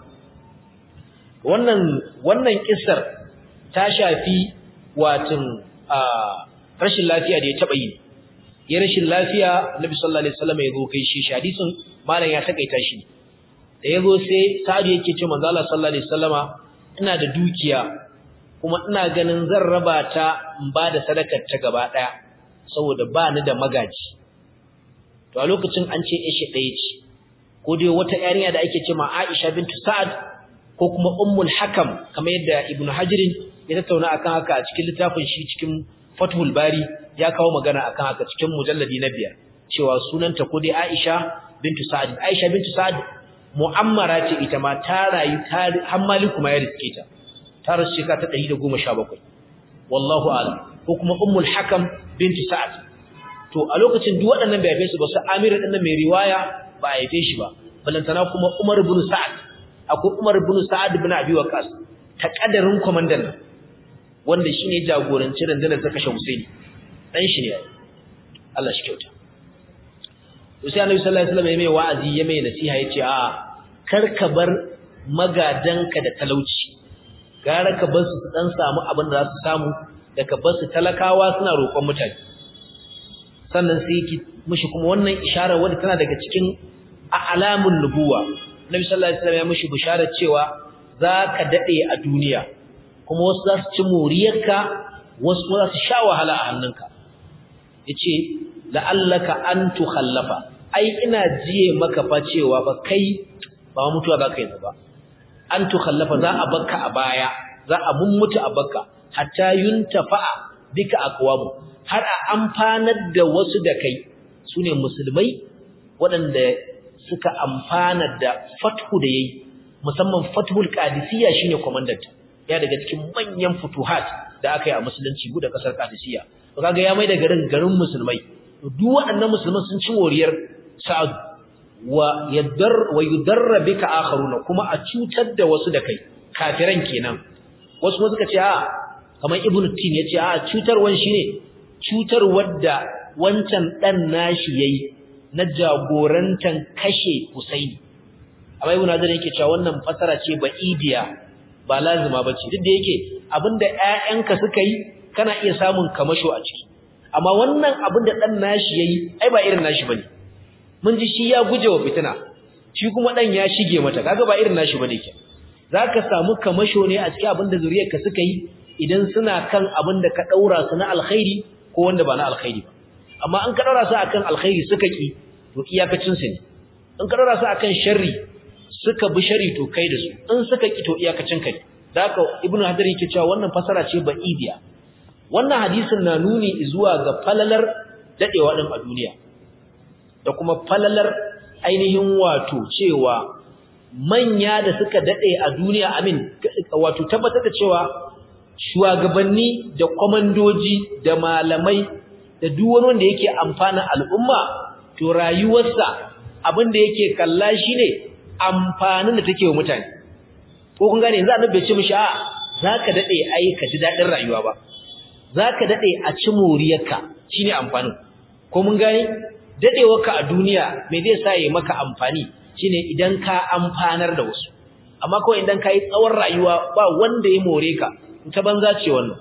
wannan wannan kissar ta shafi watin a rashin lafiya da ya taba yi ya rashin lafiya Nabi sallallahu alaihi wasallam ya zo kai shi hadisin malam ya takaita shi da yazo sai Sa'ad yake ce manzo Allah sallallahu alaihi wasallama ina da dukiya kuma ina ganin zan raba ta in ba da sadakar ta gaba daya saboda ba ni da magaji to a lokacin an ce ishi ɗaya ce ko dai wata yarinya da ake cewa Aisha bintu Sa'ad ko kuma Ummul Hakam kamar yadda Ibn Hajirin ya tattauna akan haka a cikin littafin shi cikin Fathul Bari ya kawo magana akan haka cikin mujalladi na biyar cewa sunanta ko dai Aisha bintu Sa'ad Aisha bintu Sa'ad mu'ammara ce ita ma ta rayu ta har Maliku ma ya riske ta ta rasu shekara ta 117 wallahu a'lam ko kuma Ummul Hakam bintu Sa'ad to a lokacin duk waɗannan bai haife su ba su Amir din mai riwaya ba a haife shi ba balantana kuma Umar ibn Sa'ad akwai Umar ibn Sa'ad ibn Abi Waqqas ta kadarin komandan nan wanda shine jagoranci rundunar ta kashe Husaini dan shi ne Allah shi kyauta to sai Annabi sallallahu alaihi wasallam ya mai wa'azi ya mai nasiha yace a kar ka bar magadanka da talauci gara ka bar su dan samu abin da za su samu da ka bar su talakawa suna roƙon mutane sannan sai ki mishi kuma wannan isharar wadda tana daga cikin alamun nubuwa Nabi sallallahu alaihi wasallam ya mishi bisharar cewa zaka dade a duniya kuma wasu za su ci moriyarka wasu za su sha wahala a hannunka yace la'allaka an tukhallafa ai ina jiye maka fa cewa ba kai ba mutuwa za ka yi ba an tukhallafa za a bakka a baya za a mummuta a bakka hatta yuntafa'a bika aqwamu har a amfanar da wasu da kai sune musulmai waɗanda suka amfana da fathu da yayi musamman fathul qadisiyya shine komandanta ya daga cikin manyan futuhat da aka yi a musulunci da kasar qadisiyya to kaga ya mai da garin garin musulmai duk waɗannan musulman sun ci moriyar sa'ad wa yaddar wa yudarra bika akharuna kuma a cutar da wasu da kai kafiran kenan wasu kuma suka ce a kamar ibnu tin yace a cutarwan shine cutar wadda wancan dan nashi yayi na jagorantan kashe Husaini amma ibnu Hazar yake cewa wannan fasara ce ba idiya ba lazima bace duk da yake abinda ƴaƴanka suka yi kana iya samun kamasho a ciki amma wannan abinda dan nashi yayi ai ba irin nashi bane mun ji shi ya guje wa fitina shi kuma dan ya shige mata kaga ba irin nashi bane ke zaka samu kamasho ne a cikin abinda zuriyarka suka yi idan suna kan abinda ka daura su na alkhairi ko wanda ba na alkhairi ba amma an ka daura su akan alkhairi suka ki to iyakacin su ne in ka daura su akan sharri suka bi sharri to kai da su in suka ki to iyakacin kai da haka ibnu hadar yake cewa wannan fasara ce ba idiya wannan hadisin na nuni zuwa ga falalar dadewa din a duniya da kuma falalar ainihin wato cewa manya da suka dade a duniya amin wato tabbatar da cewa shugabanni da komandoji da malamai da duk wani wanda yake amfana al'umma to rayuwarsa abin da yake kalla shine amfanin da take wa mutane ko kun gane yanzu annabi bai ce mishi a zaka dade ai ka ji dadin rayuwa ba zaka dade a ci moriyarka shine amfanin ko mun gane dadewarka a duniya me zai sa yi maka amfani shine idan ka amfanar da wasu amma kawai idan kai tsawon rayuwa ba wanda ya more ka ta banza ce wannan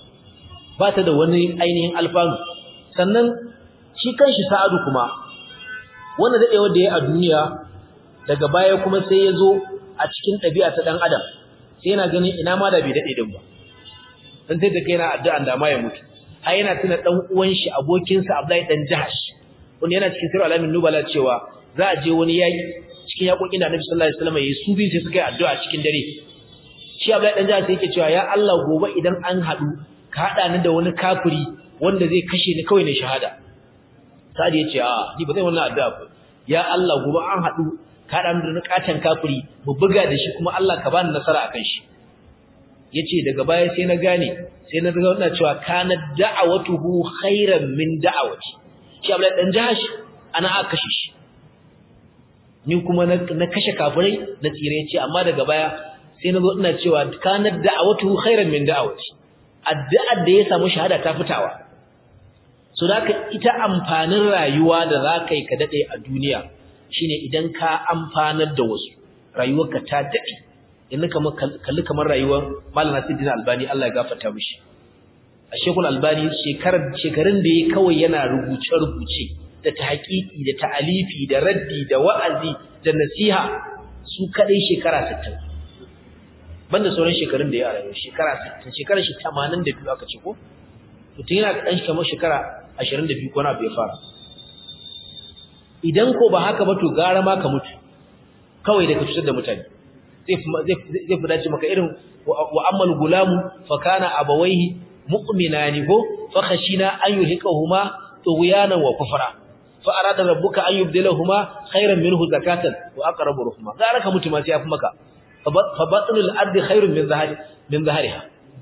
ba ta da wani ainihin alfanu sannan shi kanshi sa'adu kuma wannan dadewar da ya a duniya daga baya kuma sai ya zo a cikin ɗabi'a ta ɗan adam sai yana ganin ina ma da bai daɗe din ba dan sai da kai yana addu'an da ma ya mutu har yana tuna ɗan uwan shi abokinsa Abdullahi dan Jahash wanda yana cikin sirri alamin nubala cewa za a je wani yaƙi cikin yaƙoƙin da Annabi sallallahu alaihi wasallam ya yi su biyu sai suka yi addu'a cikin dare shi Abdullahi dan Jahash yake cewa ya Allah gobe idan an haɗu ka haɗa ni da wani kafiri wanda zai kashe ni kawai ne shahada sadi yace a ni ba zai wannan addu'a ba ya Allah gobe an hadu ka dan da katan kafiri mu buga da shi kuma Allah ka bani nasara akan shi yace daga baya sai na gane sai na ga wannan cewa kana da'awatuhu khairan min da'awati shi Abdul dan jahash ana aka kashe shi ni kuma na kashe kafirai na tsire yace amma daga baya sai na zo ina cewa kana da'awatuhu khairan min da'awati addu'ar da ya samu shahada ta fitawa so da ita amfanin rayuwa da za ka yi ka daɗe a duniya shine idan ka amfanar da wasu rayuwarka ta daɗe yanzu kamar kalli kamar rayuwar malam nasiruddin albani Allah ya gafarta mishi a shekul albani shekarun da ya kawai yana rubuce-rubuce da ta haƙiƙi da ta'alifi da raddi da wa'azi da nasiha su kaɗai shekara sittin. banda sauran shekarun da ya rayu shekara 60 shekara shi 82 aka ce ko mutum yana dan kamar shekara 22 ko na bai fara idan ko ba haka ba to gara ma ka mutu kawai da ka cutar da mutane zai zai fi dace maka irin wa ammal gulamu fa kana abawaihi mu'minani ko fa khashina an yuhiqahuma tughyanan wa kufra fa arada rabbuka an yubdilahuma khayran minhu zakatan wa aqrabu ruhma gara ka mutu ma sai yafi maka فبطن الارض خير من ظهر من ظهرها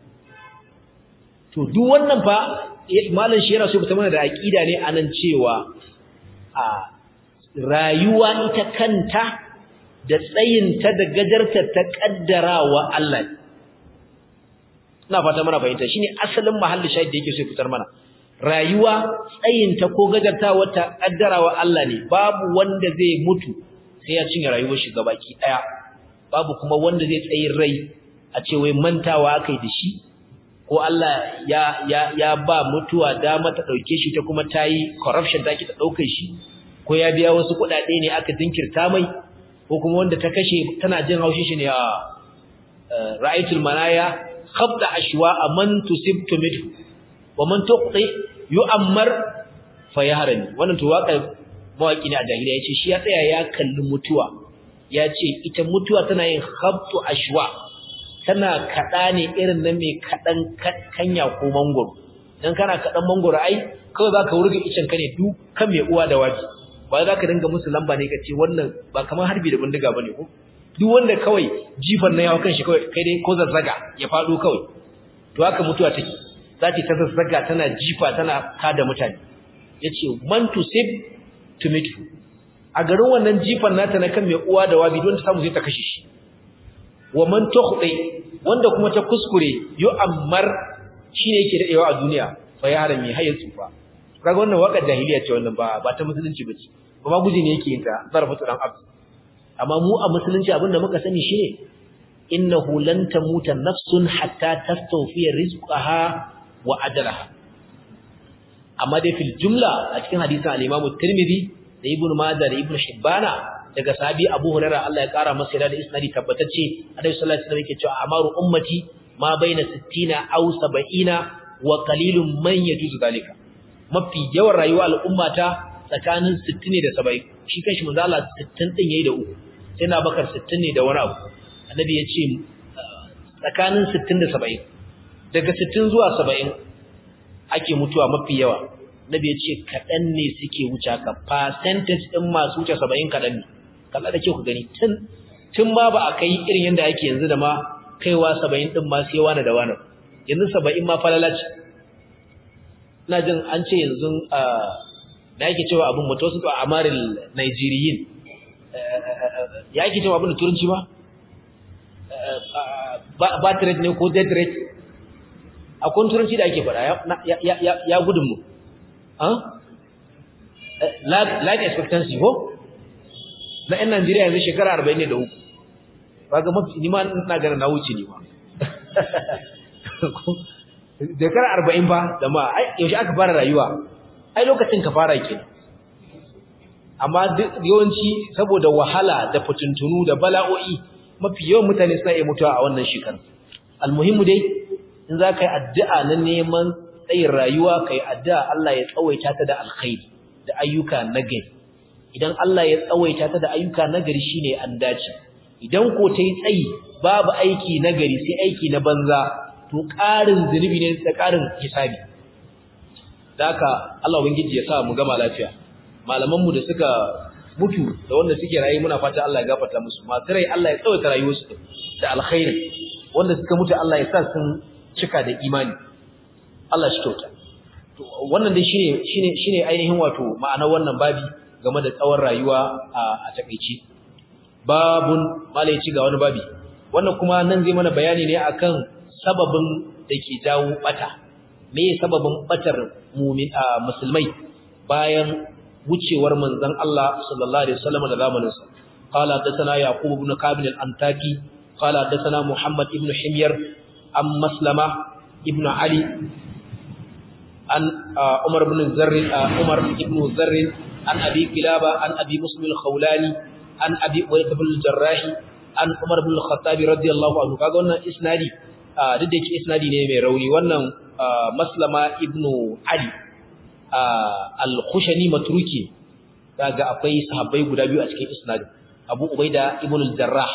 to duk wannan fa malam shi yana so ta mana da aqida ne anan cewa a rayuwa ita kanta da tsayinta da gajarta ta kaddarawa Allah ina fata mana fahimta shine asalin mahallin shahid da yake so fitar mana rayuwa tsayinta ko gajartawa ta kaddarawa Allah ne babu wanda zai mutu sai ya cinye rayuwar shi gabaki daya babu kuma wanda zai tsayin rai a ce wai mantawa akai da shi ko Allah ya ya ya ba mutuwa dama ta dauke shi ta kuma tayi corruption take ta dauke shi ko ya biya wasu kuɗaɗe ne aka dinkirta mai ko kuma wanda ta kashe tana jin haushi shi ne a ra'aytul manaya khabda ashwa man tusibtu minhu wa man tuqti yu'ammar fayahrani wannan to waka mawaki ne a jahiliya yace shi ya tsaya ya kalli mutuwa ya ce ita mutuwa tana yin khabtu ashwa tana kada ne irin na mai kadan kanya ko mangoro dan kana kadan mangoro ai kawai zaka wurga icen ka ne du kan mai uwa da waji ba zaka dinga musu lamba ne kace wannan ba kamar harbi da bindiga bane ko duk wanda kawai jifan na yawa kanshi kawai kai dai ko zazzaga ya fado kawai to haka mutuwa take zaki ta zazzaga tana jifa tana kada mutane yace man tusib tumitu a garin wannan jifan nata na kan mai uwa da wabi don ta samu sai ta kashe shi wa man tukhdi wanda kuma ta kuskure yu ammar shine yake dadewa a duniya fa ya harami hayya tsufa kaga wannan waka jahiliya ce wannan ba ba ta musulunci bace ba ma guji ne yake yin ta zarfatu dan abdu amma mu a musulunci abinda muka sani shine innahu lan tamuta nafsun hatta tastawfiya rizqaha wa ajalaha amma dai fil jumla a cikin hadisin al-Imam Tirmidhi da Ibn Majah da Ibn Hibbana daga sahabi Abu Hurairah Allah ya kara masa da isnadi tabbatacce Annabi sallallahu alaihi wasallam yake cewa amaru ummati ma baina 60 aw 70 wa qalilun man yajuzu zalika mafi yawan rayuwar al'ummata tsakanin 60 ne da 70 shi kanshi manzo Allah 60 din yayi da uku sai na bakar 60 ne da wani abu Annabi ya ce tsakanin 60 da 70 daga 60 zuwa 70 ake mutuwa mafi yawa nabi ya ce kaɗan ne suke wuce ka percentage ɗin masu wuce saba'in kaɗan ne kalla da kyau ku gani tun tun ma ba a kai irin yadda ake yanzu da ma kaiwa saba'in ɗin ma sai wani da wani yanzu saba'in ma falala ce ina jin an ce yanzu da ake cewa abin mutu wasu a amarin nigeriyin ya ake cewa abin da turanci ba bat rate ne ko dead rate akwai turanci da ake faɗa ya gudun mu life expectancy ko na 'yan Najeriya yanzu shekara 40 ne da uku ba ga mafi nima na gana na wuce ne ba shekara 40 ba da ma yaushe aka fara rayuwa ai lokacin ka fara ke amma yawanci saboda wahala da fitintunu da bala'o'i mafi yawan mutane suna iya mutuwa a wannan shekaru almuhimmu dai in za ka yi addu'a na neman tsayin rayuwa ka yi addu'a Allah ya tsawaita ta da alkhairi da ayyuka nagari idan Allah ya tsawaita ta da ayyuka nagari shine an dace idan ko ta yi tsayi babu aiki nagari sai aiki na banza to ƙarin zunubi ne da ƙarin hisabi da haka Allah ubangiji ya sa mu gama lafiya malaman mu da suka mutu da wanda suke rayu muna fata Allah ya gafarta musu masu rai Allah ya tsawaita rayuwarsu da alkhairi wanda suka mutu Allah ya sa sun cika da imani Allah shi kyauta to wannan dai shine shine shine ainihin wato ma'anar wannan babi game da tsawon rayuwa a takeici babun malai ci ga wani babi wannan kuma nan zai mana bayani ne akan sababin da ke jawo bata me sababin batar mu'min musulmai bayan wucewar manzon Allah sallallahu alaihi wasallam da zamaninsa qala hadathana yaqub ibn qabil al-antaki qala hadathana muhammad ibn himyar am maslama ibn ali an umar ibn zarr umar ibn zarr an abi kilaba an abi muslim al-khawlani an abi walid ibn al-jarrah an umar ibn al-khattab radiyallahu anhu kaga wannan isnadi duk da yake isnadi ne mai rauni wannan maslama ibn ali al-Khushani matruki daga akwai sahabbai guda biyu a cikin isnadin Abu Ubaida ibn al-Jarrah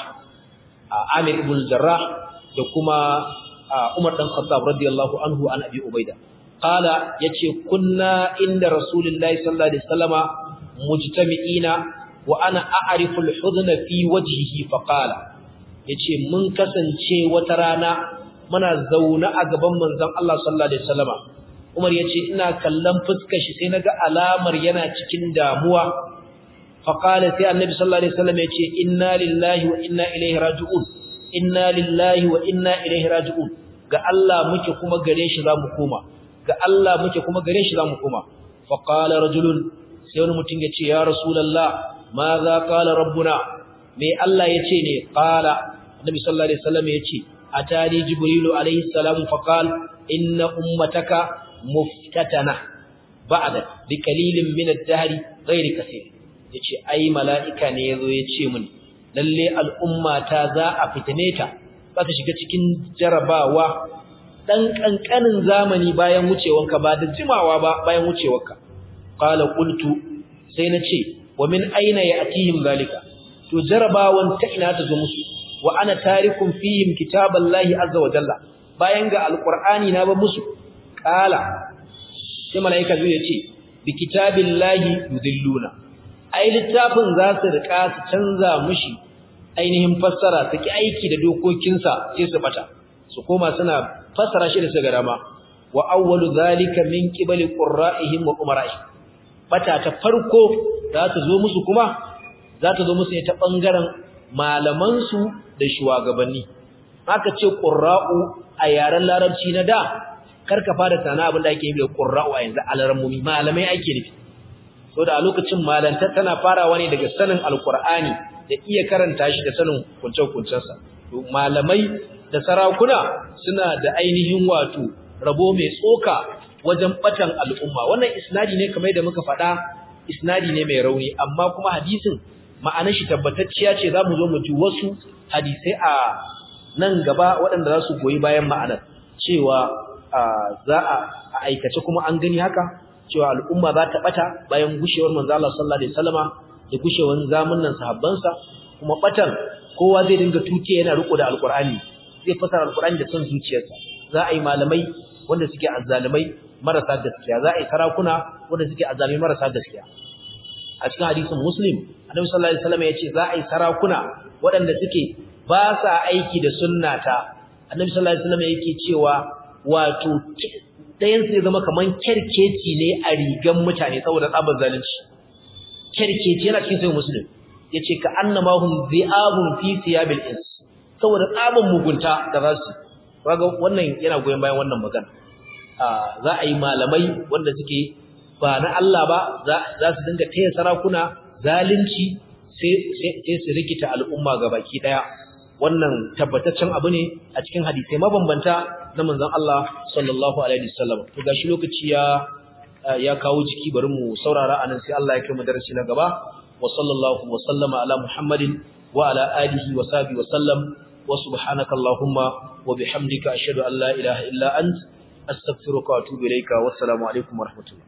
Amir ibn al-Jarrah da kuma Umar dan Khattab radiyallahu anhu an Abi Ubaida qala yace kunna inda Rasulullahi sallallahu alaihi wasallama mujtami'ina wa ana a'rifu al-hudna fi wajhihi fa qala yace mun kasance wata rana muna zauna a gaban manzon Allah sallallahu alaihi wasallama Umar ya ce ina kallon fuskar shi sai naga alamar yana cikin damuwa faqala sai annabi sallallahu alaihi wasallam ya ce inna lillahi wa inna ilaihi raji'un inna lillahi wa inna ilaihi raji'un ga Allah muke kuma gare shi zamu koma ga Allah muke kuma gare shi zamu koma faqala rajulun sai wani mutum ya ce ya rasulullah ma za qala rabbuna me Allah ya ce ne qala annabi sallallahu alaihi wasallam ya ce atani jibrilu alaihi salam faqala inna ummataka muftatana ba'da bi qalilin min ad-dahr ghairi kaseer yace ai mala'ika ne yazo yace mun lalle al'umma ta za a fitine ta za ta shiga cikin jarabawa dan kankanin zamani bayan wucewanka ba da jimawa ba bayan wucewarka qala qultu sai nace wa min aina ya'tihim zalika to jarabawan ta ina ta zo musu wa ana tarikum fihim kitaballahi azza wa jalla bayan ga alqur'ani na ba musu kala sai malaika zai ce bi kitabillahi yudilluna ai littafin za su rika su canza mushi ainihin fassara su ki aiki da dokokinsa sai su bata su koma suna fassara shi da su garama wa awwalu zalika min qibali qurra'ihim wa umara'ihim bata ta farko za ta zo musu kuma za ta zo musu ne ta bangaren malaman su da shugabanni aka ce qurra'u a yaren larabci na da karka fara tana abin da ake yi da qurra'u a yanzu alarmumi malamai ake nufi so da a lokacin malanta tana farawa ne daga sanin alqur'ani da iya karanta shi da sanin kunce-kuncensa to malamai da sarakuna suna da ainihin wato rabo mai tsoka wajen batan al'umma wannan isnadi ne kamar da muka faɗa isnadi ne mai rauni amma kuma hadisin ma'anar shi tabbatacciya ce za mu zo mu ji wasu hadisai a nan gaba waɗanda za su goyi bayan ma'anar cewa za a aikace kuma an gani haka cewa al'umma za ta bata bayan gushewar manzo Allah sallallahu alaihi wasallama da gushewar zamanin sahabbansa kuma batan kowa zai dinga tuke yana riko da alqur'ani zai fasara alqur'ani da son zuciyarsa za a yi malamai wanda suke azzalumai marasa gaskiya za a yi sarakuna wanda suke azzalumai marasa gaskiya a cikin hadisin muslim annabi sallallahu alaihi wasallam ya ce za a yi sarakuna waɗanda suke ba sa aiki da sunnata annabi sallallahu alaihi wasallam yake cewa wato ɗayan sai zama kaman kerkeci ne a rigan mutane saboda tsabar zalunci kerkeci yana cikin sai muslim yace ka annama hum dhi'abun fi siyabil ins saboda tsaban mugunta da zasu kaga wannan yana goyen bayan wannan magana za a yi malamai wanda suke ba na Allah ba za su dinga taya sarakuna zalunci sai su rikita al'umma ga baki daya wannan tabbataccen abu ne a cikin hadisai mabambanta na manzon Allah sallallahu alaihi wasallam to gashi lokaci ya ya kawo jiki bari mu saurara anan sai Allah ya kai mu darasi na gaba wa sallallahu wa sallama ala muhammadin wa ala alihi wa sahbihi wa sallam wa subhanaka allahumma wa bihamdika ashhadu an la ilaha illa ant astaghfiruka wa atubu ilayka wassalamu alaikum wa rahmatullah